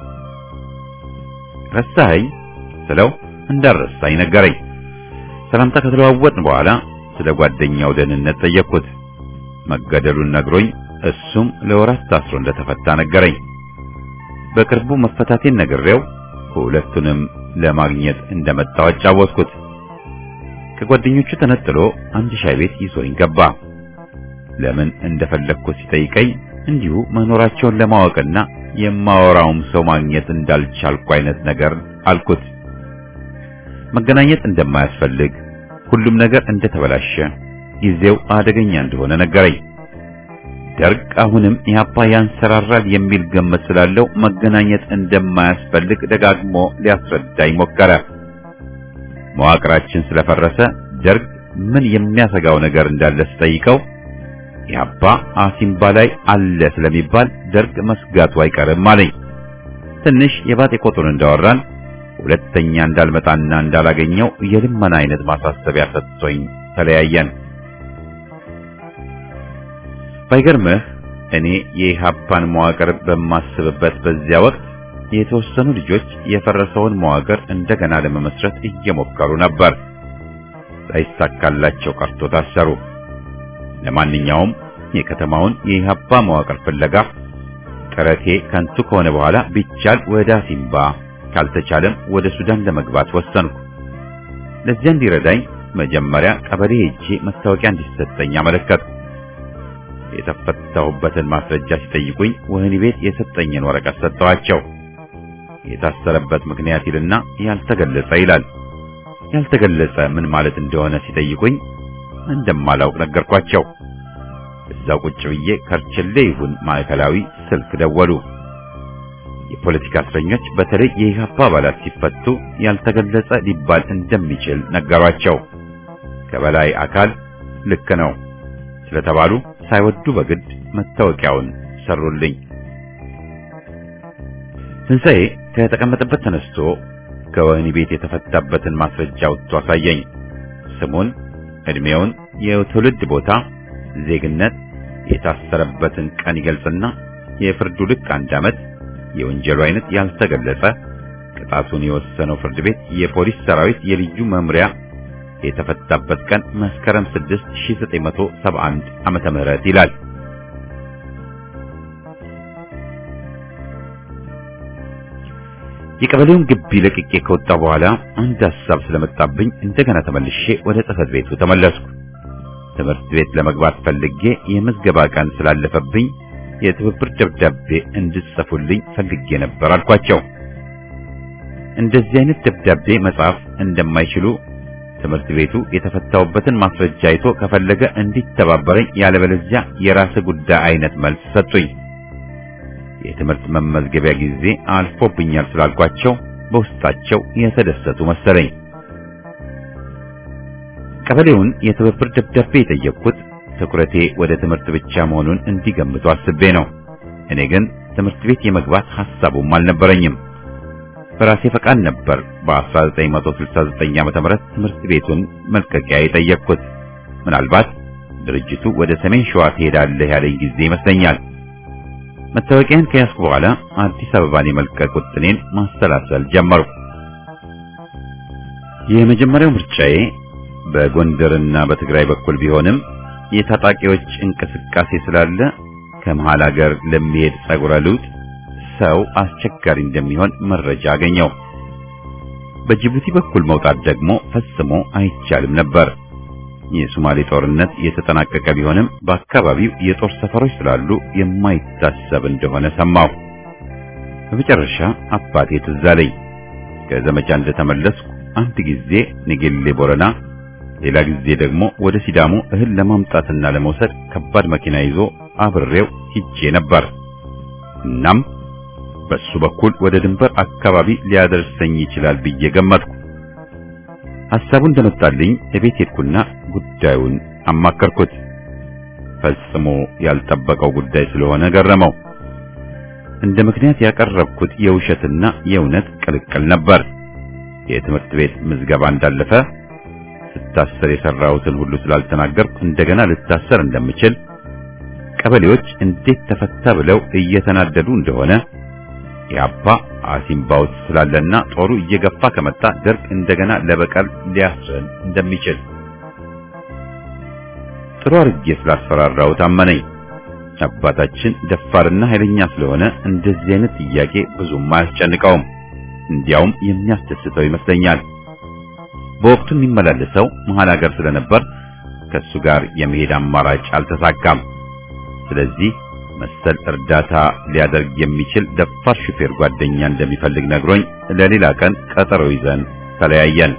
ረሳኸኝ ስለው እንዳረሳኝ ነገረኝ። ሰላምታ ከተለዋወጥን በኋላ ስለ ጓደኛው ደህንነት ጠየቅኩት። መገደሉን ነግሮኝ እሱም ለወራት ታስሮ እንደተፈታ ነገረኝ። በቅርቡ መፈታቴን ነግሬው ሁለቱንም ለማግኘት እንደመጣው አጫወትኩት። ከጓደኞቹ ተነጥሎ አንድ ሻይ ቤት ይዞኝ ገባ። ለምን እንደፈለግኩት ሲጠይቀኝ እንዲሁ መኖራቸውን ለማወቅና የማወራውም ሰው ማግኘት እንዳልቻልኩ አይነት ነገር አልኩት። መገናኘት እንደማያስፈልግ፣ ሁሉም ነገር እንደተበላሸ፣ ጊዜው አደገኛ እንደሆነ ነገረኝ። ደርግ አሁንም ኢህአፓ ያንሰራራል የሚል ግምት ስላለው መገናኘት እንደማያስፈልግ ደጋግሞ ሊያስረዳኝ ሞከረ። መዋቅራችን ስለፈረሰ ደርግ ምን የሚያሰጋው ነገር እንዳለ ስጠይቀው ኢህአፓ አሲምባ ላይ አለ ስለሚባል ደርግ መስጋቱ አይቀርም አለኝ። ትንሽ የባጤ ቆጡን እንዳወራን ሁለተኛ እንዳልመጣና እንዳላገኘው የልመና አይነት ማሳሰቢያ ሰጥቶኝ ተለያየን። ባይገርምህ እኔ የኢህአፓን መዋቅር በማስብበት በዚያ ወቅት የተወሰኑ ልጆች የፈረሰውን መዋቅር እንደገና ለመመስረት እየሞከሩ ነበር። ሳይሳካላቸው ቀርቶ ታሰሩ። ለማንኛውም የከተማውን የኢህአፓ መዋቅር ፍለጋ ጥረቴ ከንቱ ከሆነ በኋላ ቢቻል ወደ አሲምባ ካልተቻለም ወደ ሱዳን ለመግባት ወሰንኩ። ለዚያ እንዲረዳኝ መጀመሪያ ቀበሌ ሄጄ መታወቂያ እንዲሰጠኝ አመለከትኩ። የተፈታሁበትን ማስረጃ ሲጠይቁኝ ወህኒ ቤት የሰጠኝን ወረቀት ሰጠኋቸው። የታሰረበት ምክንያት ይልና ያልተገለጸ ይላል። ያልተገለጸ ምን ማለት እንደሆነ ሲጠይቁኝ እንደማላውቅ ነገርኳቸው። እዛው ቁጭ ብዬ ከርችሌ ይሁን ማዕከላዊ ስልክ ደወሉ። የፖለቲካ እስረኞች በተለይ የኢህአፓ አባላት ሲፈቱ ያልተገለጸ ሊባል እንደሚችል ነገሯቸው። ከበላይ አካል ልክ ነው ስለተባሉ ሳይወዱ በግድ መታወቂያውን ሰሩልኝ። ትንሣኤ ከተቀመጠበት ተነስቶ ከወህኒ ቤት የተፈታበትን ማስረጃ አውጥቶ አሳየኝ። ስሙን፣ ዕድሜውን፣ የትውልድ ቦታ፣ ዜግነት፣ የታሰረበትን ቀን ይገልጽና የፍርዱ ልክ አንድ ዓመት፣ የወንጀሉ አይነት ያልተገለጸ፣ ቅጣቱን የወሰነው ፍርድ ቤት የፖሊስ ሰራዊት የልዩ መምሪያ የተፈታበት ቀን መስከረም 6 1971 ዓመተ ምህረት ይላል። የቀበሌውን ግቢ ለቅቄ ከወጣ በኋላ አንድ ሐሳብ ስለመጣብኝ እንደገና ተመልሼ ወደ ጽሕፈት ቤቱ ተመለስኩ። ትምህርት ቤት ለመግባት ፈልጌ የምዝገባ ቀን ስላለፈብኝ የትብብር ደብዳቤ እንድጽፉልኝ ፈልጌ ነበር አልኳቸው። እንደዚህ አይነት ደብዳቤ መጻፍ እንደማይችሉ ትምህርት ቤቱ የተፈታውበትን ማስረጃ አይቶ ከፈለገ እንዲተባበረኝ ያለበለዚያ የራስ ጉዳይ አይነት መልስ ሰጡኝ። የትምህርት መመዝገቢያ ጊዜ አልፎብኛል ስላልኳቸው በውስጣቸው የተደሰቱ መሰለኝ። ቀበሌውን የትብብር ደብዳቤ የጠየቅኩት ትኩረቴ ወደ ትምህርት ብቻ መሆኑን እንዲገምቱ አስቤ ነው። እኔ ግን ትምህርት ቤት የመግባት ሐሳቡም አልነበረኝም። በራሴ ፈቃድ ነበር በ1969 ዓ.ም ትምህርት ቤቱን መልቀቂያ የጠየቅኩት። ምናልባት ድርጅቱ ወደ ሰሜን ሸዋ ትሄዳለህ ያለኝ ጊዜ ይመስለኛል። መታወቂያን ከያዝኩ በኋላ አዲስ አበባን የመልቀቅ ውጥኔን ማሰላሰል ጀመርኩ። የመጀመሪያው ምርጫዬ በጎንደርና በትግራይ በኩል ቢሆንም የታጣቂዎች እንቅስቃሴ ስላለ ከመሃል ሀገር ለሚሄድ ጸጉረ ልውጥ ሰው አስቸጋሪ እንደሚሆን መረጃ አገኘው። በጅቡቲ በኩል መውጣት ደግሞ ፈጽሞ አይቻልም ነበር። የሶማሌ ጦርነት የተጠናቀቀ ቢሆንም በአካባቢው የጦር ሰፈሮች ስላሉ የማይታሰብ እንደሆነ ሰማሁ። በመጨረሻ አባቴ ትዝ አለኝ። ከዘመቻ እንደተመለስኩ አንድ ጊዜ ንጌሌ ቦረና፣ ሌላ ጊዜ ደግሞ ወደ ሲዳሞ እህል ለማምጣትና ለመውሰድ ከባድ መኪና ይዞ አብሬው ሂጄ ነበር። እናም በሱ በኩል ወደ ድንበር አካባቢ ሊያደርሰኝ ይችላል ብዬ ገመትኩ። ሐሳቡ እንደመጣልኝ እቤት ሄድኩና ጉዳዩን አማከርኩት። ፈጽሞ ያልጠበቀው ጉዳይ ስለሆነ ገረመው። እንደ ምክንያት ያቀረብኩት የውሸትና የእውነት ቅልቅል ነበር። የትምህርት ቤት ምዝገባ እንዳለፈ ስታሰር የሰራሁትን ሁሉ ስላልተናገርኩ እንደገና ልታሰር እንደምችል፣ ቀበሌዎች እንዴት ተፈታ ብለው እየተናደዱ እንደሆነ ኢህአፓ አሲምባ ውስጥ ስላለና ጦሩ እየገፋ ከመጣ ደርግ እንደገና ለበቀል ሊያስረን እንደሚችል ጥሩ አድርጌ ስላስፈራራው ታመነኝ። አባታችን ደፋርና ኃይለኛ ስለሆነ እንደዚህ አይነት ጥያቄ ብዙም አያስጨንቀውም። እንዲያውም የሚያስደስተው ይመስለኛል። በወቅቱ የሚመላለሰው መሀል ሀገር ስለነበር ከሱ ጋር የመሄድ አማራጭ አልተሳካም። ስለዚህ መሰል እርዳታ ሊያደርግ የሚችል ደፋር ሹፌር ጓደኛ እንደሚፈልግ ነግሮኝ ለሌላ ቀን ቀጠሮ ይዘን ተለያየን።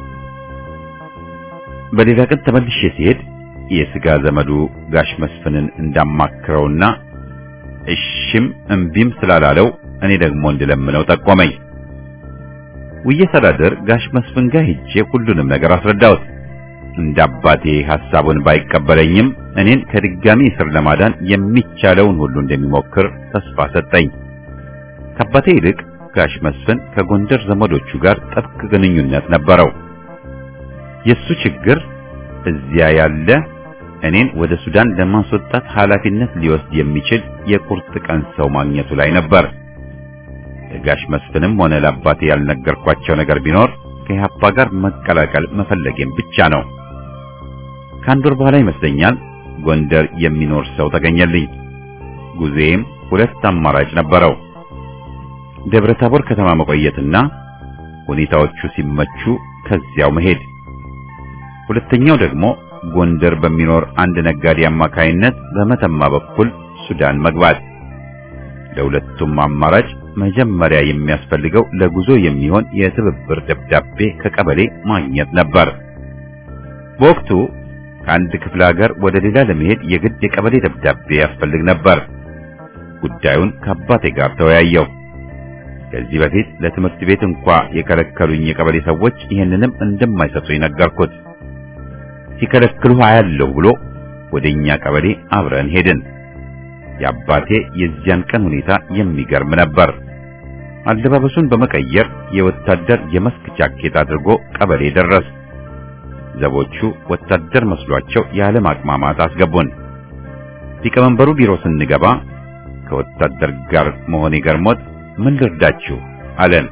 በሌላ ቀን ተመልሼ ሲሄድ የስጋ ዘመዱ ጋሽ መስፍንን እንዳማክረውና እሺም እምቢም ስላላለው እኔ ደግሞ እንድለምነው ጠቆመኝ። ውዬ ሳላድር ጋሽ መስፍን ጋር ሄጄ ሁሉንም ነገር አስረዳሁት። እንደ አባቴ ሐሳቡን ባይቀበለኝም እኔን ከድጋሚ እስር ለማዳን የሚቻለውን ሁሉ እንደሚሞክር ተስፋ ሰጠኝ። ከአባቴ ይልቅ ጋሽ መስፍን ከጎንደር ዘመዶቹ ጋር ጥብቅ ግንኙነት ነበረው። የሱ ችግር እዚያ ያለ እኔን ወደ ሱዳን ለማስወጣት ኃላፊነት ሊወስድ የሚችል የቁርጥ ቀን ሰው ማግኘቱ ላይ ነበር። ለጋሽ መስፍንም ሆነ ለአባቴ ያልነገርኳቸው ነገር ቢኖር ከኢህአፓ ጋር መቀላቀል መፈለጌም ብቻ ነው። ከአንድ ወር በኋላ ይመስለኛል ጎንደር የሚኖር ሰው ተገኘልኝ። ጉዜም ሁለት አማራጭ ነበረው። ደብረ ታቦር ከተማ መቆየትና ሁኔታዎቹ ሲመቹ ከዚያው መሄድ። ሁለተኛው ደግሞ ጎንደር በሚኖር አንድ ነጋዴ አማካይነት በመተማ በኩል ሱዳን መግባት። ለሁለቱም አማራጭ መጀመሪያ የሚያስፈልገው ለጉዞ የሚሆን የትብብር ደብዳቤ ከቀበሌ ማግኘት ነበር። በወቅቱ ከአንድ ክፍለ ሀገር ወደ ሌላ ለመሄድ የግድ የቀበሌ ደብዳቤ ያስፈልግ ነበር። ጉዳዩን ከአባቴ ጋር ተወያየው። ከዚህ በፊት ለትምህርት ቤት እንኳ የከለከሉኝ የቀበሌ ሰዎች ይህንንም እንደማይሰጡኝ ነገርኩት። ሲከለክሉ አያለሁ ብሎ ወደኛ ቀበሌ አብረን ሄድን። የአባቴ የዚያን ቀን ሁኔታ የሚገርም ነበር። አለባበሱን በመቀየር የወታደር የመስክ ጃኬት አድርጎ ቀበሌ ደረስ። ዘቦቹ ወታደር መስሏቸው ያለ ማቅማማት አስገቡን። ሊቀመንበሩ ቢሮ ስንገባ ከወታደር ጋር መሆኔ ገርሞት ምን ልርዳችሁ አለን።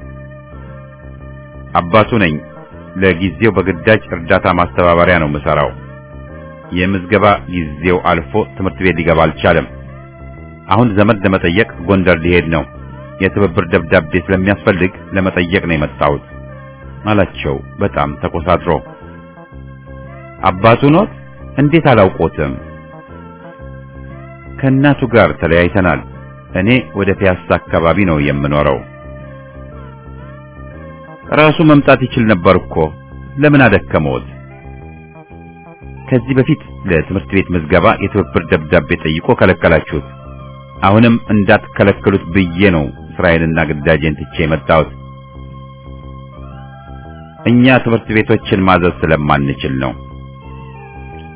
አባቱ ነኝ። ለጊዜው በግዳጅ እርዳታ ማስተባበሪያ ነው የምሰራው። የምዝገባ ጊዜው አልፎ ትምህርት ቤት ሊገባ አልቻለም። አሁን ዘመድ ለመጠየቅ ጎንደር ሊሄድ ነው። የትብብር ደብዳቤ ስለሚያስፈልግ ለመጠየቅ ነው የመጣሁት አላቸው። በጣም ተኮሳትሮ አባቱ ኖት? እንዴት አላውቆትም? ከእናቱ ጋር ተለያይተናል። እኔ ወደ ፒያሳ አካባቢ ነው የምኖረው። ራሱ መምጣት ይችል ነበር እኮ ለምን አደከመዎት? ከዚህ በፊት ለትምህርት ቤት ምዝገባ የትብብር ደብዳቤ ጠይቆ ከለከላችሁት። አሁንም እንዳትከለክሉት ብዬ ነው ስራዬንና ግዳጄን ትቼ የመጣሁት። እኛ ትምህርት ቤቶችን ማዘዝ ስለማንችል ነው።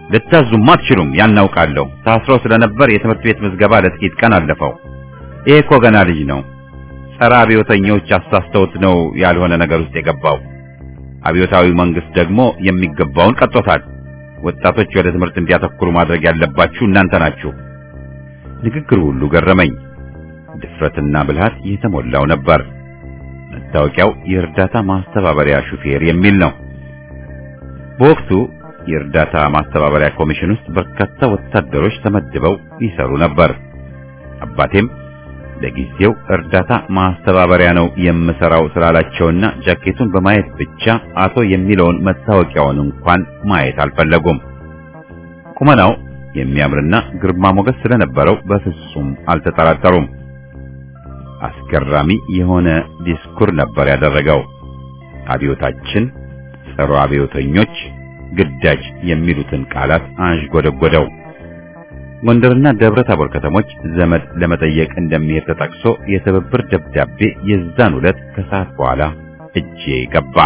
ልታዙም አትችሉም፣ ያናውቃለሁ። ታስሮ ስለነበር የትምህርት ቤት ምዝገባ ለጥቂት ቀን አለፈው። ይሄ እኮ ገና ልጅ ነው። ጸረ አብዮተኞች አሳስተውት ነው ያልሆነ ነገር ውስጥ የገባው። አብዮታዊ መንግስት ደግሞ የሚገባውን ቀጦታል። ወጣቶች ወደ ትምህርት እንዲያተኩሩ ማድረግ ያለባችሁ እናንተ ናችሁ። ንግግሩ ሁሉ ገረመኝ። ድፍረትና ብልሃት የተሞላው ነበር። መታወቂያው የእርዳታ ማስተባበሪያ ሹፌር የሚል ነው። በወቅቱ የእርዳታ ማስተባበሪያ ኮሚሽን ውስጥ በርካታ ወታደሮች ተመድበው ይሰሩ ነበር። አባቴም ለጊዜው እርዳታ ማስተባበሪያ ነው የምሰራው ስላላቸውና ጃኬቱን በማየት ብቻ አቶ የሚለውን መታወቂያውን እንኳን ማየት አልፈለጉም። ቁመናው የሚያምርና ግርማ ሞገስ ስለነበረው በፍጹም አልተጠራጠሩም። አስገራሚ የሆነ ዲስኩር ነበር ያደረገው። አብዮታችን፣ ጸረ አብዮተኞች፣ ግዳጅ የሚሉትን ቃላት አንዥጎደጎደው። ጎንደርና ደብረ ታቦር ከተሞች ዘመድ ለመጠየቅ እንደሚሄድ ተጠቅሶ የትብብር ደብዳቤ የዛን ዕለት ከሰዓት በኋላ እጄ ገባ።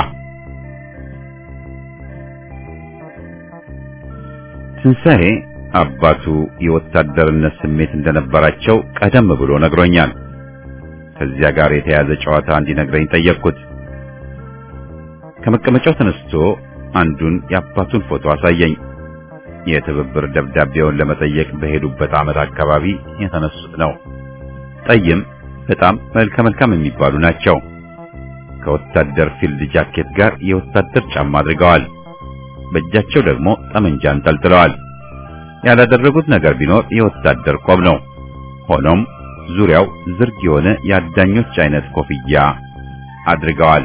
ትንሣኤ አባቱ የወታደርነት ስሜት እንደነበራቸው ቀደም ብሎ ነግሮኛል። ከዚያ ጋር የተያዘ ጨዋታ እንዲነግረኝ ጠየቅኩት። ከመቀመጫው ተነስቶ አንዱን የአባቱን ፎቶ አሳየኝ። የትብብር ደብዳቤውን ለመጠየቅ በሄዱበት ዓመት አካባቢ የተነሱት ነው። ጠይም በጣም መልከ መልካም የሚባሉ ናቸው። ከወታደር ፊልድ ጃኬት ጋር የወታደር ጫማ አድርገዋል። በእጃቸው ደግሞ ጠመንጃ አንጠልጥለዋል። ያላደረጉት ነገር ቢኖር የወታደር ቆብ ነው። ሆኖም ዙሪያው ዝርግ የሆነ የአዳኞች አይነት ኮፍያ አድርገዋል።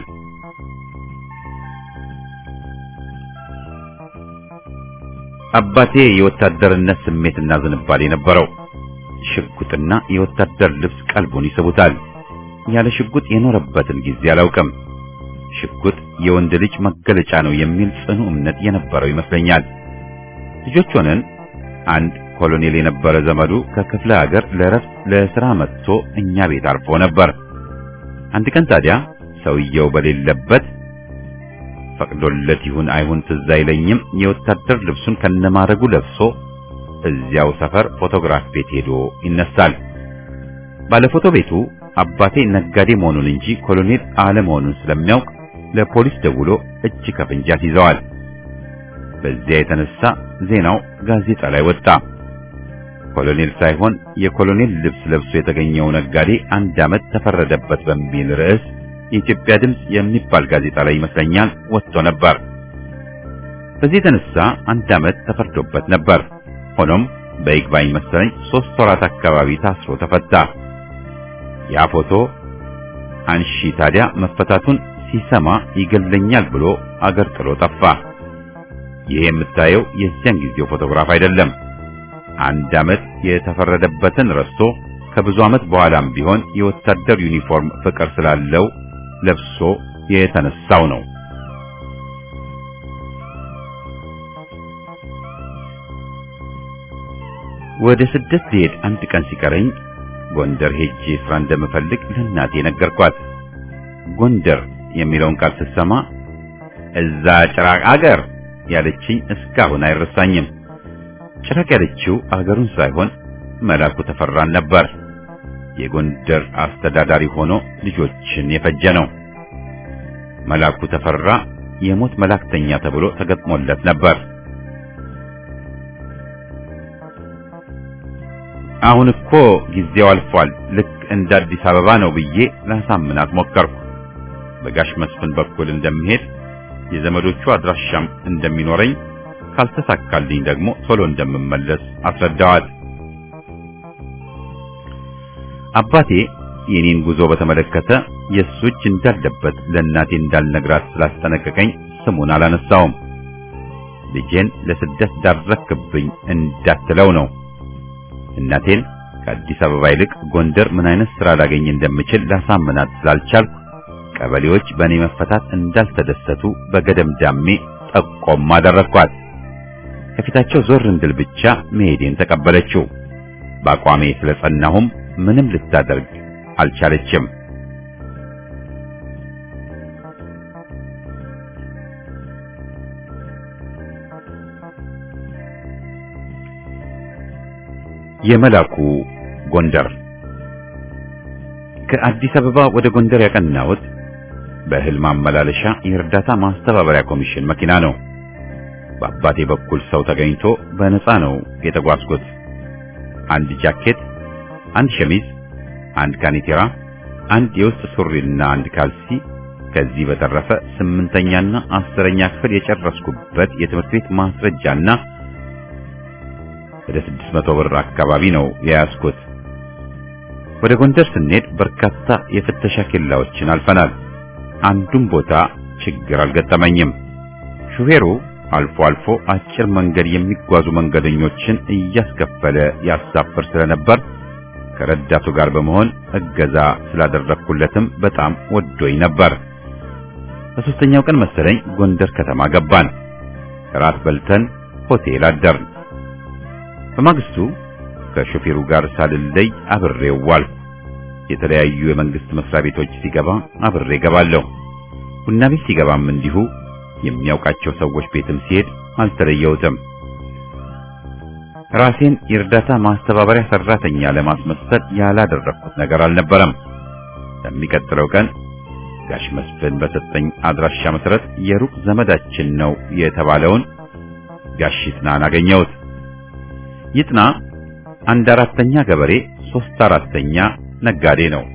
አባቴ የወታደርነት ስሜትና ዝንባሌ ነበረው። ሽጉጥና የወታደር ልብስ ቀልቡን ይስቡታል። ያለ ሽጉጥ የኖረበትን ጊዜ አላውቅም። ሽጉጥ የወንድ ልጅ መገለጫ ነው የሚል ጽኑ እምነት የነበረው ይመስለኛል። ልጆች ሆነን አንድ ኮሎኔል የነበረ ዘመዱ ከክፍለ ሀገር ለረፍት ለስራ መጥቶ እኛ ቤት አርፎ ነበር። አንድ ቀን ታዲያ ሰውየው በሌለበት ፈቅዶለት ይሁን አይሁን ትዝ አይለኝም፣ የወታደር ልብሱን ከነማረጉ ለብሶ እዚያው ሰፈር ፎቶግራፍ ቤት ሄዶ ይነሳል። ባለፎቶ ቤቱ አባቴ ነጋዴ መሆኑን እንጂ ኮሎኔል አለመሆኑን ስለሚያውቅ ለፖሊስ ደውሎ እጅ ከፍንጅ ያስይዘዋል። በዚያ የተነሳ ዜናው ጋዜጣ ላይ ወጣ። ኮሎኔል ሳይሆን የኮሎኔል ልብስ ለብሶ የተገኘው ነጋዴ አንድ ዓመት ተፈረደበት በሚል ርዕስ የኢትዮጵያ ድምፅ የሚባል ጋዜጣ ላይ ይመስለኛል ወጥቶ ነበር። በዚህ የተነሳ አንድ ዓመት ተፈርዶበት ነበር። ሆኖም በይግባኝ መሰለኝ ሶስት ወራት አካባቢ ታስሮ ተፈታ። ያ ፎቶ አንሺ ታዲያ መፈታቱን ሲሰማ ይገለኛል ብሎ አገር ጥሎ ጠፋ። ይሄ የምታየው የዚያን ጊዜው ፎቶግራፍ አይደለም። አንድ ዓመት የተፈረደበትን ረስቶ ከብዙ ዓመት በኋላም ቢሆን የወታደር ዩኒፎርም ፍቅር ስላለው ለብሶ የተነሳው ነው። ወደ ስደት ልሄድ አንድ ቀን ሲቀረኝ ጎንደር ሄጄ ስራ እንደምፈልግ ለእናቴ ነገርኳት። ጎንደር የሚለውን ቃል ስትሰማ እዛ ጭራቅ አገር ያለችኝ እስካሁን አይረሳኝም። ጭራቅ ያለችው አገሩን ሳይሆን መላኩ ተፈራን ነበር። የጎንደር አስተዳዳሪ ሆኖ ልጆችን የፈጀ ነው። መላኩ ተፈራ የሞት መላክተኛ ተብሎ ተገጥሞለት ነበር። አሁን እኮ ጊዜው አልፏል፣ ልክ እንደ አዲስ አበባ ነው ብዬ ላሳምናት ሞከርኩ። በጋሽ መስፍን በኩል እንደምሄድ የዘመዶቹ አድራሻም እንደሚኖረኝ ካልተሳካልኝ ደግሞ ቶሎ እንደምመለስ አስረዳዋት። አባቴ የኔን ጉዞ በተመለከተ የእሱ እጅ እንዳለበት ለእናቴ እንዳልነግራት ስላስጠነቀቀኝ ስሙን አላነሳውም። ልጄን ለስደት ዳረክብኝ እንዳትለው ነው። እናቴን ከአዲስ አበባ ይልቅ ጎንደር ምን አይነት ስራ ላገኝ እንደምችል ላሳምናት ስላልቻልኩ ቀበሌዎች በእኔ መፈታት እንዳልተደሰቱ በገደምዳሜ ጠቆም አደረግኳት። ከፊታቸው ዞር እንድል ብቻ መሄዴን ተቀበለችው። በአቋሜ ስለጸናሁም ምንም ልታደርግ አልቻለችም። የመላኩ ጎንደር ከአዲስ አበባ ወደ ጎንደር ያቀናሁት በእህል ማመላለሻ የእርዳታ ማስተባበሪያ ኮሚሽን መኪና ነው። በአባቴ በኩል ሰው ተገኝቶ በነፃ ነው የተጓዝኩት። አንድ ጃኬት፣ አንድ ሸሚዝ፣ አንድ ካኒቴራ፣ አንድ የውስጥ ሱሪና አንድ ካልሲ ከዚህ በተረፈ ስምንተኛና አስረኛ ክፍል የጨረስኩበት የትምህርት ቤት ማስረጃና ወደ ስድስት መቶ ብር አካባቢ ነው የያዝኩት። ወደ ጎንደር ስንሄድ በርካታ የፍተሻ ኬላዎችን አልፈናል። አንዱም ቦታ ችግር አልገጠመኝም። ሹፌሩ አልፎ አልፎ አጭር መንገድ የሚጓዙ መንገደኞችን እያስከፈለ ያሳፍር ስለነበር ከረዳቱ ጋር በመሆን እገዛ ስላደረግኩለትም በጣም ወዶኝ ነበር። በሶስተኛው ቀን መሰለኝ ጎንደር ከተማ ገባን። እራት በልተን ሆቴል አደርን። በማግስቱ ከሾፌሩ ጋር ሳልለይ አብሬው ዋልኩ። የተለያዩ የመንግስት መስሪያ ቤቶች ሲገባ አብሬ ገባለሁ። ቡና ቤት ሲገባም እንዲሁ የሚያውቃቸው ሰዎች ቤትም ሲሄድ አልተለየሁትም። ራሴን የእርዳታ ማስተባበሪያ ሰራተኛ ለማስመሰል ያላደረኩት ነገር አልነበረም። በሚቀጥለው ቀን ጋሽ መስፍን በሰጠኝ አድራሻ መሰረት የሩቅ ዘመዳችን ነው የተባለውን ጋሽ ይጥናን አገኘሁት። ይጥና አንድ አራተኛ ገበሬ፣ ሶስት አራተኛ ነጋዴ ነው።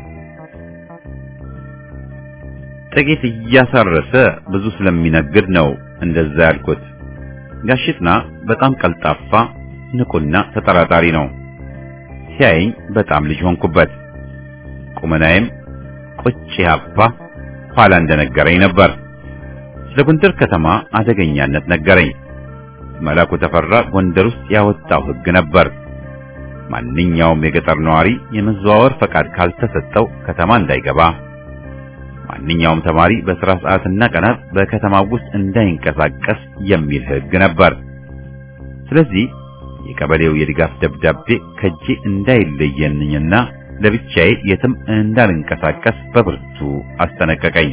ጥቂት እያሳረሰ ብዙ ስለሚነግድ ነው እንደዛ ያልኩት። ጋሽ ይጥና በጣም ቀልጣፋ፣ ንቁና ተጠራጣሪ ነው። ሲያየኝ በጣም ልጅ ሆንኩበት። ቁመናዬም ቁጭ ያባ ኋላ እንደነገረኝ ነበር። ስለ ጎንደር ከተማ አደገኛነት ነገረኝ። መላኩ ተፈራ ጎንደር ውስጥ ያወጣው ሕግ ነበር። ማንኛውም የገጠር ነዋሪ የመዘዋወር ፈቃድ ካልተሰጠው ከተማ እንዳይገባ፣ ማንኛውም ተማሪ በሥራ ሰዓትና ቀናት በከተማው ውስጥ እንዳይንቀሳቀስ የሚል ሕግ ነበር። ስለዚህ የቀበሌው የድጋፍ ደብዳቤ ከጄ እንዳይለየንኝና ለብቻዬ የትም እንዳልንቀሳቀስ በብርቱ አስጠነቀቀኝ።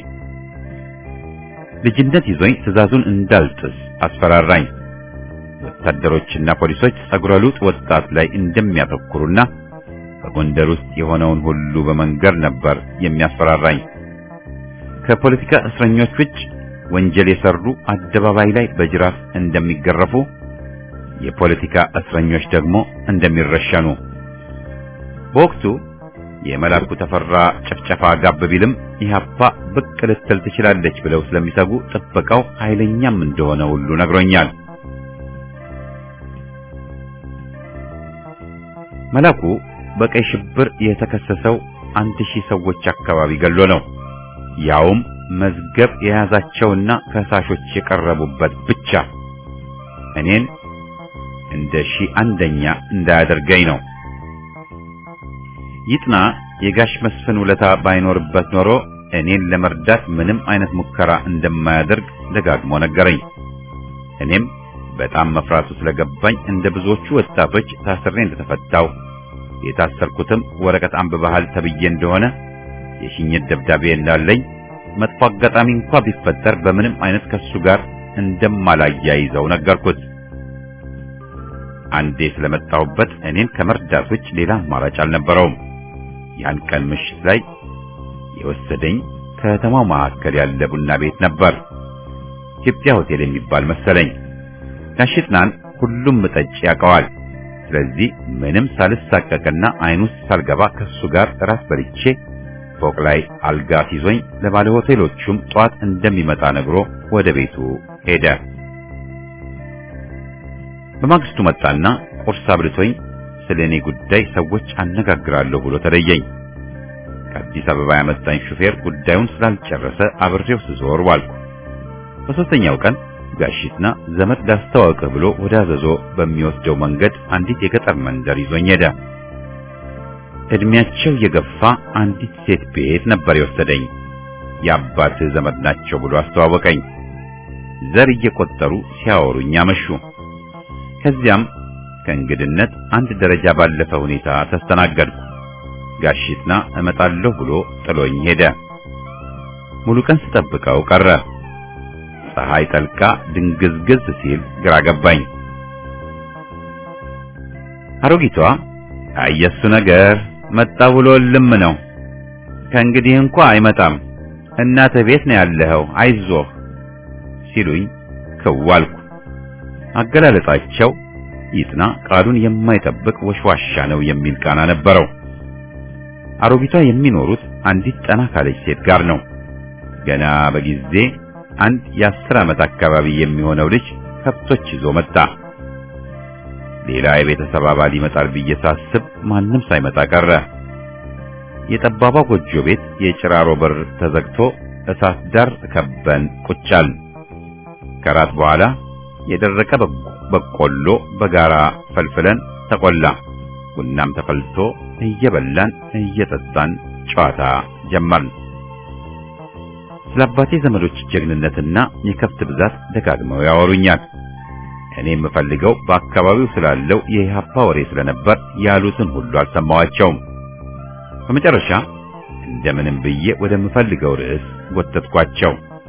ልጅነት ይዞኝ ትዕዛዙን እንዳልጥስ አስፈራራኝ። ወታደሮችና ፖሊሶች ጸጉረ ልውጥ ወጣት ላይ እንደሚያተኩሩና በጎንደር ውስጥ የሆነውን ሁሉ በመንገር ነበር የሚያስፈራራኝ። ከፖለቲካ እስረኞች ውጭ ወንጀል የሰሩ አደባባይ ላይ በጅራፍ እንደሚገረፉ፣ የፖለቲካ እስረኞች ደግሞ እንደሚረሸኑ በወቅቱ የመላኩ ተፈራ ጭፍጨፋ ጋብ ቢልም ኢህአፓ ብቅ ልትል ትችላለች ብለው ስለሚሰጉ ጥበቃው ኃይለኛም እንደሆነ ሁሉ ነግሮኛል። መላኩ በቀይ ሽብር የተከሰሰው አንድ ሺህ ሰዎች አካባቢ ገሎ ነው። ያውም መዝገብ የያዛቸውና ከሳሾች የቀረቡበት ብቻ እኔን እንደ ሺህ አንደኛ እንዳያደርገኝ ነው። ይጥና የጋሽ መስፍን ውለታ ባይኖርበት ኖሮ እኔን ለመርዳት ምንም አይነት ሙከራ እንደማያደርግ ደጋግሞ ነገረኝ። እኔም በጣም መፍራቱ ስለገባኝ እንደ ብዙዎቹ ወጣቶች ታስሬ እንደተፈታው የታሰርኩትም ወረቀት አንብበሃል ተብዬ እንደሆነ የሽኝት ደብዳቤ እንዳለኝ መጥፎ አጋጣሚ እንኳ ቢፈጠር በምንም አይነት ከሱ ጋር እንደማላያይዘው ነገርኩት። አንዴ ስለመጣሁበት እኔን ከመርዳት ውጭ ሌላ አማራጭ አልነበረውም። ያን ቀን ምሽት ላይ የወሰደኝ ከተማው መካከል ያለ ቡና ቤት ነበር። ኢትዮጵያ ሆቴል የሚባል መሰለኝ። ጋሽጥናን ሁሉም ጠጭ ያውቀዋል። ስለዚህ ምንም ሳልሳቀቅና አይን ውስጥ ሳልገባ ከሱ ጋር ራስ በልቼ ፎቅ ላይ አልጋ ሲዞኝ ለባለ ሆቴሎቹም ጧት እንደሚመጣ ነግሮ ወደ ቤቱ ሄደ። በማግስቱ መጣና ቁርስ አብልቶኝ ስለ እኔ ጉዳይ ሰዎች አነጋግራለሁ ብሎ ተለየኝ። ከአዲስ አበባ ያመጣኝ ሹፌር ጉዳዩን ስላልጨረሰ አብሬው ስዞር ዋልኩ። በሶስተኛው ቀን ጋሽትና ዘመድ ላስተዋውቅህ ብሎ ወደ አዘዞ በሚወስደው መንገድ አንዲት የገጠር መንደር ይዞኝ ሄደ። እድሜያቸው የገፋ አንዲት ሴት ቤት ነበር የወሰደኝ። የአባትህ ዘመድ ናቸው ብሎ አስተዋወቀኝ። ዘር እየቆጠሩ ሲያወሩኝ አመሹ። ከዚያም ከእንግድነት አንድ ደረጃ ባለፈ ሁኔታ ተስተናገድኩ። ጋሽትና እመጣለሁ ብሎ ጥሎኝ ሄደ። ሙሉ ቀን ስጠብቀው ቀረ። ፀሐይ ጠልቃ ድንግዝግዝ ሲል ግራ ገባኝ። አሮጊቷ አየሱ ነገር መጣ ብሎ ልም ነው። ከእንግዲህ እንኳ አይመጣም። እናትህ ቤት ነው ያለኸው፣ አይዞህ ሲሉኝ ክዋልኩ። አገላለጻቸው ይጥና ቃሉን የማይጠብቅ ወሽዋሻ ነው የሚል ቃና ነበረው። አሮጊቷ የሚኖሩት አንዲት ጠና ካለች ሴት ጋር ነው። ገና በጊዜ አንድ የአስር ዓመት አካባቢ የሚሆነው ልጅ ከብቶች ይዞ መጣ። ሌላ የቤተሰብ አባል ይመጣል ብዬ ሳስብ ማንም ሳይመጣ ቀረ። የጠባባ ጎጆ ቤት የጭራሮ በር ተዘግቶ እሳት ዳር ከበን ቁጫል። ከራት በኋላ የደረቀ በቆሎ በጋራ ፈልፍለን ተቆላ። ቡናም ተፈልቶ እየበላን እየጠጣን ጨዋታ ጀመርን። ስለ አባቴ ዘመዶች ጀግንነትና የከብት ብዛት ደጋግመው ያወሩኛል። እኔ የምፈልገው በአካባቢው ስላለው የኢህአፓ ወሬ ስለነበር ያሉትን ሁሉ አልሰማዋቸውም። በመጨረሻ እንደምንም ብዬ ወደምፈልገው ርዕስ ጎተትኳቸው።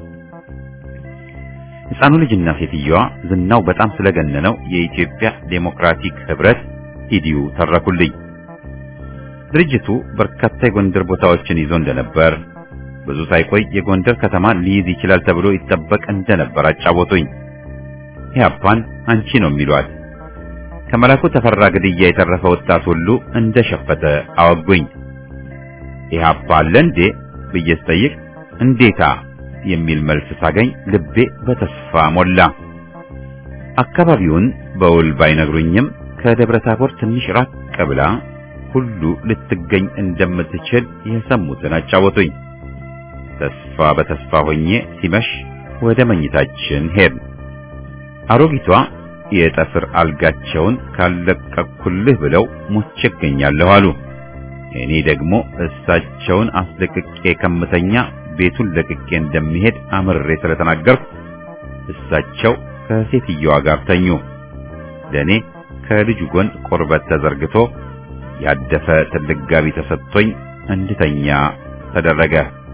ሕፃኑ ልጅና ሴትየዋ ዝናው በጣም ስለገነነው የኢትዮጵያ ዴሞክራቲክ ህብረት ኢዲዩ ተረኩልኝ። ድርጅቱ በርካታ የጎንደር ቦታዎችን ይዞ እንደነበር፣ ብዙ ሳይቆይ የጎንደር ከተማን ሊይዝ ይችላል ተብሎ ይጠበቅ እንደነበር አጫወቱኝ። ኢህአፓን አንቺ ነው የሚሏት። ከመላኩ ተፈራ ግድያ የተረፈ ወጣት ሁሉ እንደሸፈተ አወጉኝ። ኢህአፓ አለ እንዴ ብዬ ስጠይቅ እንዴታ የሚል መልስ ሳገኝ ልቤ በተስፋ ሞላ። አካባቢውን በውል ባይነግሩኝም ከደብረ ታቦር ትንሽ ራቅ ብላ ሁሉ ልትገኝ እንደምትችል የሰሙትን አጫወቱኝ። ተስፋ በተስፋ ሆኜ ሲመሽ ወደ መኝታችን ሄድን። አሮጊቷ የጠፍር አልጋቸውን ካለቀኩልህ ብለው ሞቼ እገኛለሁ አሉ። እኔ ደግሞ እሳቸውን አስለቅቄ ከምተኛ ቤቱን ለቅቄ እንደሚሄድ አምርሬ ስለተናገርኩ እሳቸው ከሴትየዋ ጋር ተኙ። ለእኔ ከልጁ ጎን ቁርበት ተዘርግቶ ያደፈ ትልቅ ጋቢ ተሰጥቶኝ እንድተኛ ተደረገ።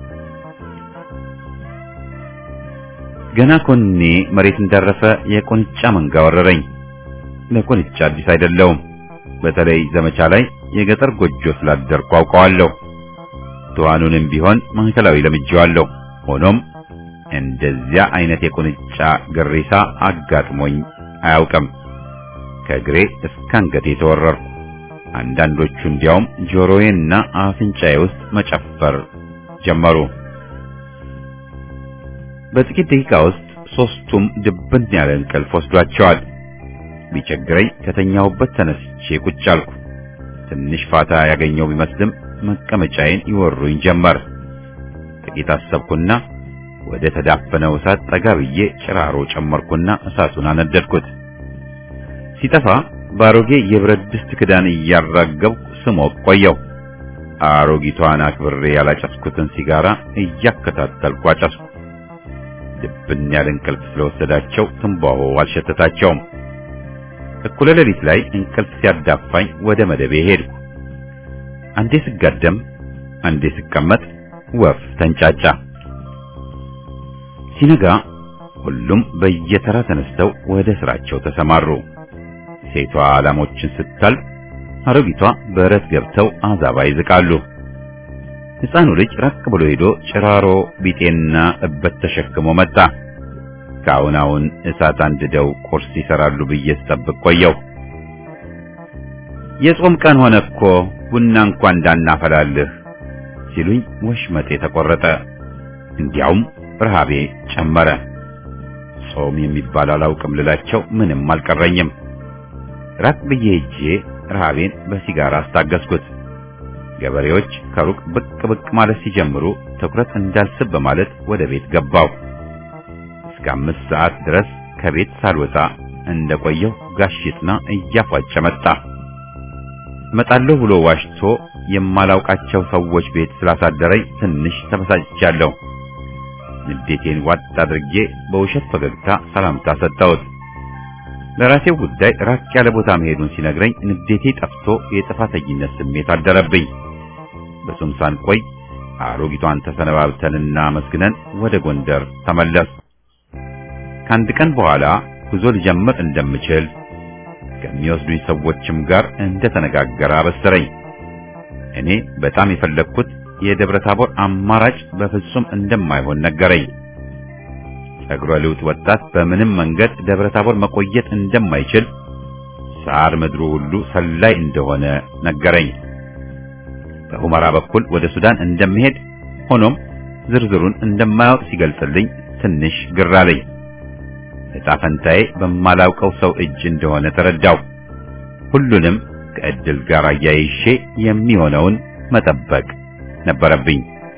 ገና ኮኔ መሬት እንዳረፈ የቁንጫ መንጋ ወረረኝ። ለቁንጫ አዲስ አይደለውም። በተለይ ዘመቻ ላይ የገጠር ጎጆ ስላደርኩ አውቀዋለሁ። ትኋኑንም ቢሆን ማዕከላዊ ለምጄዋለሁ። ሆኖም እንደዚያ አይነት የቁንጫ ግሪሳ አጋጥሞኝ አያውቅም። ከእግሬ እስከ አንገቴ ተወረርኩ። አንዳንዶቹ እንዲያውም ጆሮዬና አፍንጫዬ ውስጥ መጨፈር ጀመሩ። በጥቂት ደቂቃ ውስጥ ሶስቱም ድብን ያለ እንቅልፍ ወስዷቸዋል። ቢቸግረኝ ከተኛሁበት ተነስቼ ቁጭ አልኩ። ትንሽ ፋታ ያገኘው ቢመስልም መቀመጫዬን ይወሩኝ ጀመር። ጥቂት አሰብኩና ወደ ተዳፈነው እሳት ጠጋ ብዬ ጭራሮ ጨመርኩና እሳቱን አነደድኩት። ሲጠፋ በአሮጌ የብረት ድስት ክዳን እያራገብኩ ስሞቅ ቆየው። አሮጊቷን አክብሬ ያላጨስኩትን ሲጋራ እያከታተልኩ አጨስኩ። ድብን ያለ እንቅልፍ ስለወሰዳቸው ትንባሆ አልሸተታቸውም። እኩለ ሌሊት ላይ እንቅልፍ ሲያዳፋኝ ወደ መደቤ ሄድኩ። አንዴ ስጋደም፣ አንዴ ስቀመጥ ወፍ ተንጫጫ። ሲነጋ ሁሉም በየተራ ተነስተው ወደ ስራቸው ተሰማሩ። ሴቷ ላሞችን ስታልብ፣ አሮጊቷ በረት ገብተው አዛባ ይዝቃሉ። ሕፃኑ ልጅ ራቅ ብሎ ሄዶ ጭራሮ ቢጤና እበት ተሸክሞ መጣ። ከአሁን አሁን እሳት አንድደው ቁርስ ይሰራሉ ብዬ ስጠብቅ ቆየው። የጾም ቀን ሆነ እኮ ቡና እንኳን እንዳናፈላልህ ሲሉኝ ወሽመጤ ተቆረጠ። እንዲያውም ረሃቤ ጨመረ። ጾም የሚባል አላውቅም ልላቸው ምንም አልቀረኝም። ራቅ ብዬ ሄጄ ረሃቤን በሲጋራ አስታገስኩት። ገበሬዎች ከሩቅ ብቅ ብቅ ማለት ሲጀምሩ ትኩረት እንዳልስብ በማለት ወደ ቤት ገባው። እስከ አምስት ሰዓት ድረስ ከቤት ሳልወጣ እንደቆየው ጋሽ ይጥና እያፏጨ መጣ። እመጣለሁ ብሎ ዋሽቶ የማላውቃቸው ሰዎች ቤት ስላሳደረኝ ትንሽ ተበሳጭቻለሁ። ንዴቴን ዋጥ አድርጌ በውሸት ፈገግታ ሰላምታ ሰጠሁት። ለራሴው ጉዳይ ራቅ ያለ ቦታ መሄዱን ሲነግረኝ ንዴቴ ጠፍቶ የጥፋተኝነት ስሜት አደረብኝ። ብዙም ሳንቆይ አሮጊቷን ተሰነባብተንና መስግነን ወደ ጎንደር ተመለስ። ከአንድ ቀን በኋላ ጉዞ ልጀምር እንደምችል ከሚወስዱኝ ሰዎችም ጋር እንደተነጋገረ አበሰረኝ። እኔ በጣም የፈለግኩት የደብረ ታቦር አማራጭ በፍጹም እንደማይሆን ነገረኝ። ጸጉረ ልውጥ ወጣት በምንም መንገድ ደብረ ታቦር መቆየት እንደማይችል ሳር ምድሩ ሁሉ ሰላይ እንደሆነ ነገረኝ። በሁመራ በኩል ወደ ሱዳን እንደምሄድ ሆኖም ዝርዝሩን እንደማያውቅ ሲገልጽልኝ ትንሽ ግር አለኝ። ዕጣ ፈንታዬ በማላውቀው ሰው እጅ እንደሆነ ተረዳው። ሁሉንም ከእድል ጋር አያይሼ የሚሆነውን መጠበቅ ነበረብኝ።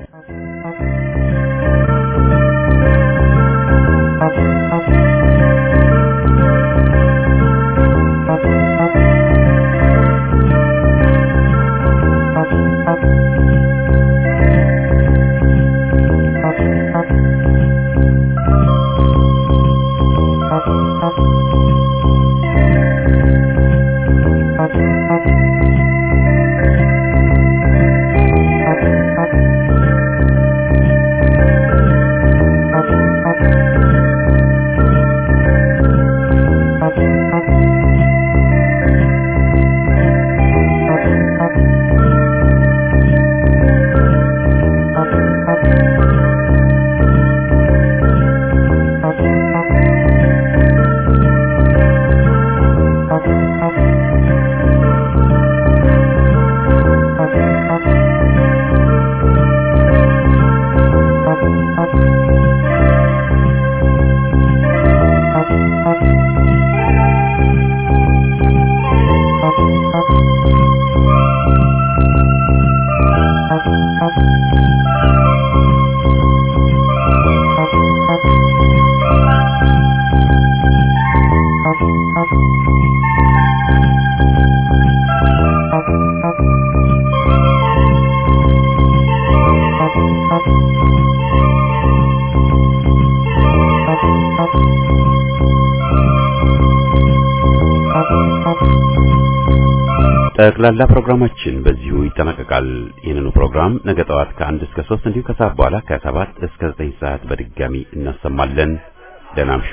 ጠቅላላ ፕሮግራማችን በዚሁ ይጠናቀቃል። ይህንኑ ፕሮግራም ነገ ጠዋት ከአንድ እስከ ሶስት እንዲሁ ከሰዓት በኋላ ከሰባት እስከ ዘጠኝ ሰዓት በድጋሚ እናሰማለን። ደህና እምሹ።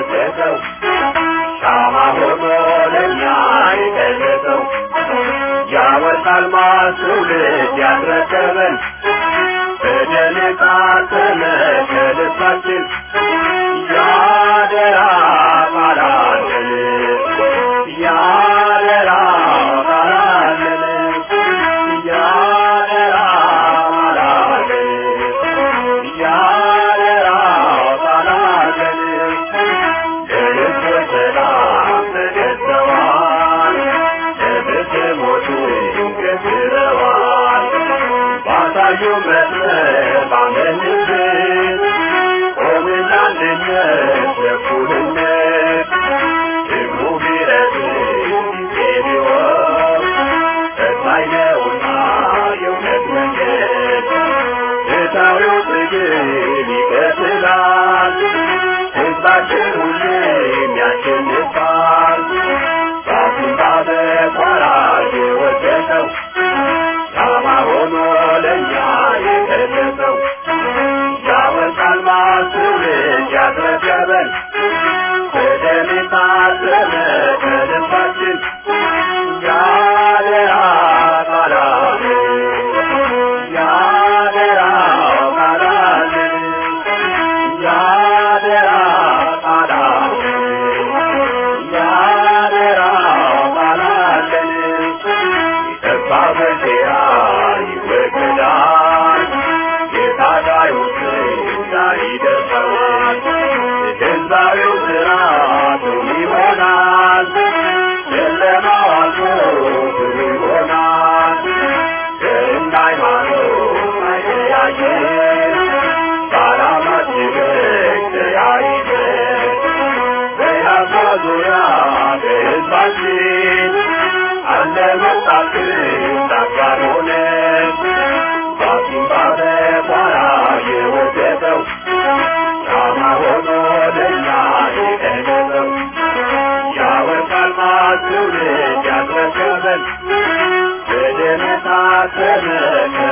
ሻማ ሆኖ ለእኛ የገለጸው ያወርቃል ማስውልድ ያስረከበን በደል የታተመ ከልባችን ያደራ ቃላለን ያደራ ቃላለን ያደራ ቃላለን ያደራ ቃላለን ለልብ ሰላም ተገዝተዋል ለብትሞቹ ገዝረዋል ባሳዩ መስመር ባመንበት ቆምና አንድነት ለእኩልነት ሕዝቡ ቢረዝም ጊዜ ቢወስድ ፈታኝ ነውና የእውነት መንገድ ፍትሐዊው ትግል ይቀጥላል ሕዝባችን ሁሌም ያሸንፋል ራሱን ባበቋራ የወደቀው ሻማ ሆኖ ለእኛ የገለጸው ያወጣል ማስውልድ ያስረከበን በደም የታተመ ከልባችን ያደራ ቃላለን ያደራ ቃላለን ያደራ ቃላለን ያደራ ቃላለን የጠፋ በሴራ ይወገዳል የታጋዮች ዛሬ ደርሰዋል የገዛዊው ስርዓቱ ይሆናል ጨለማው አልፎ ብሩ ይሆናል እንደ ሃይማኖት አይለያየን በዓላማችን ተያይዘን በያፋ ዙሪያ በሕዝባችን አለ መጣክን አጋር ሆነን ባቱን ባበቋራ የወደቀው ሻማ ሆኖ ለእኛ የቀለጠው ያወርቃል ማትውልድ ያስረከበን በደም የታተመ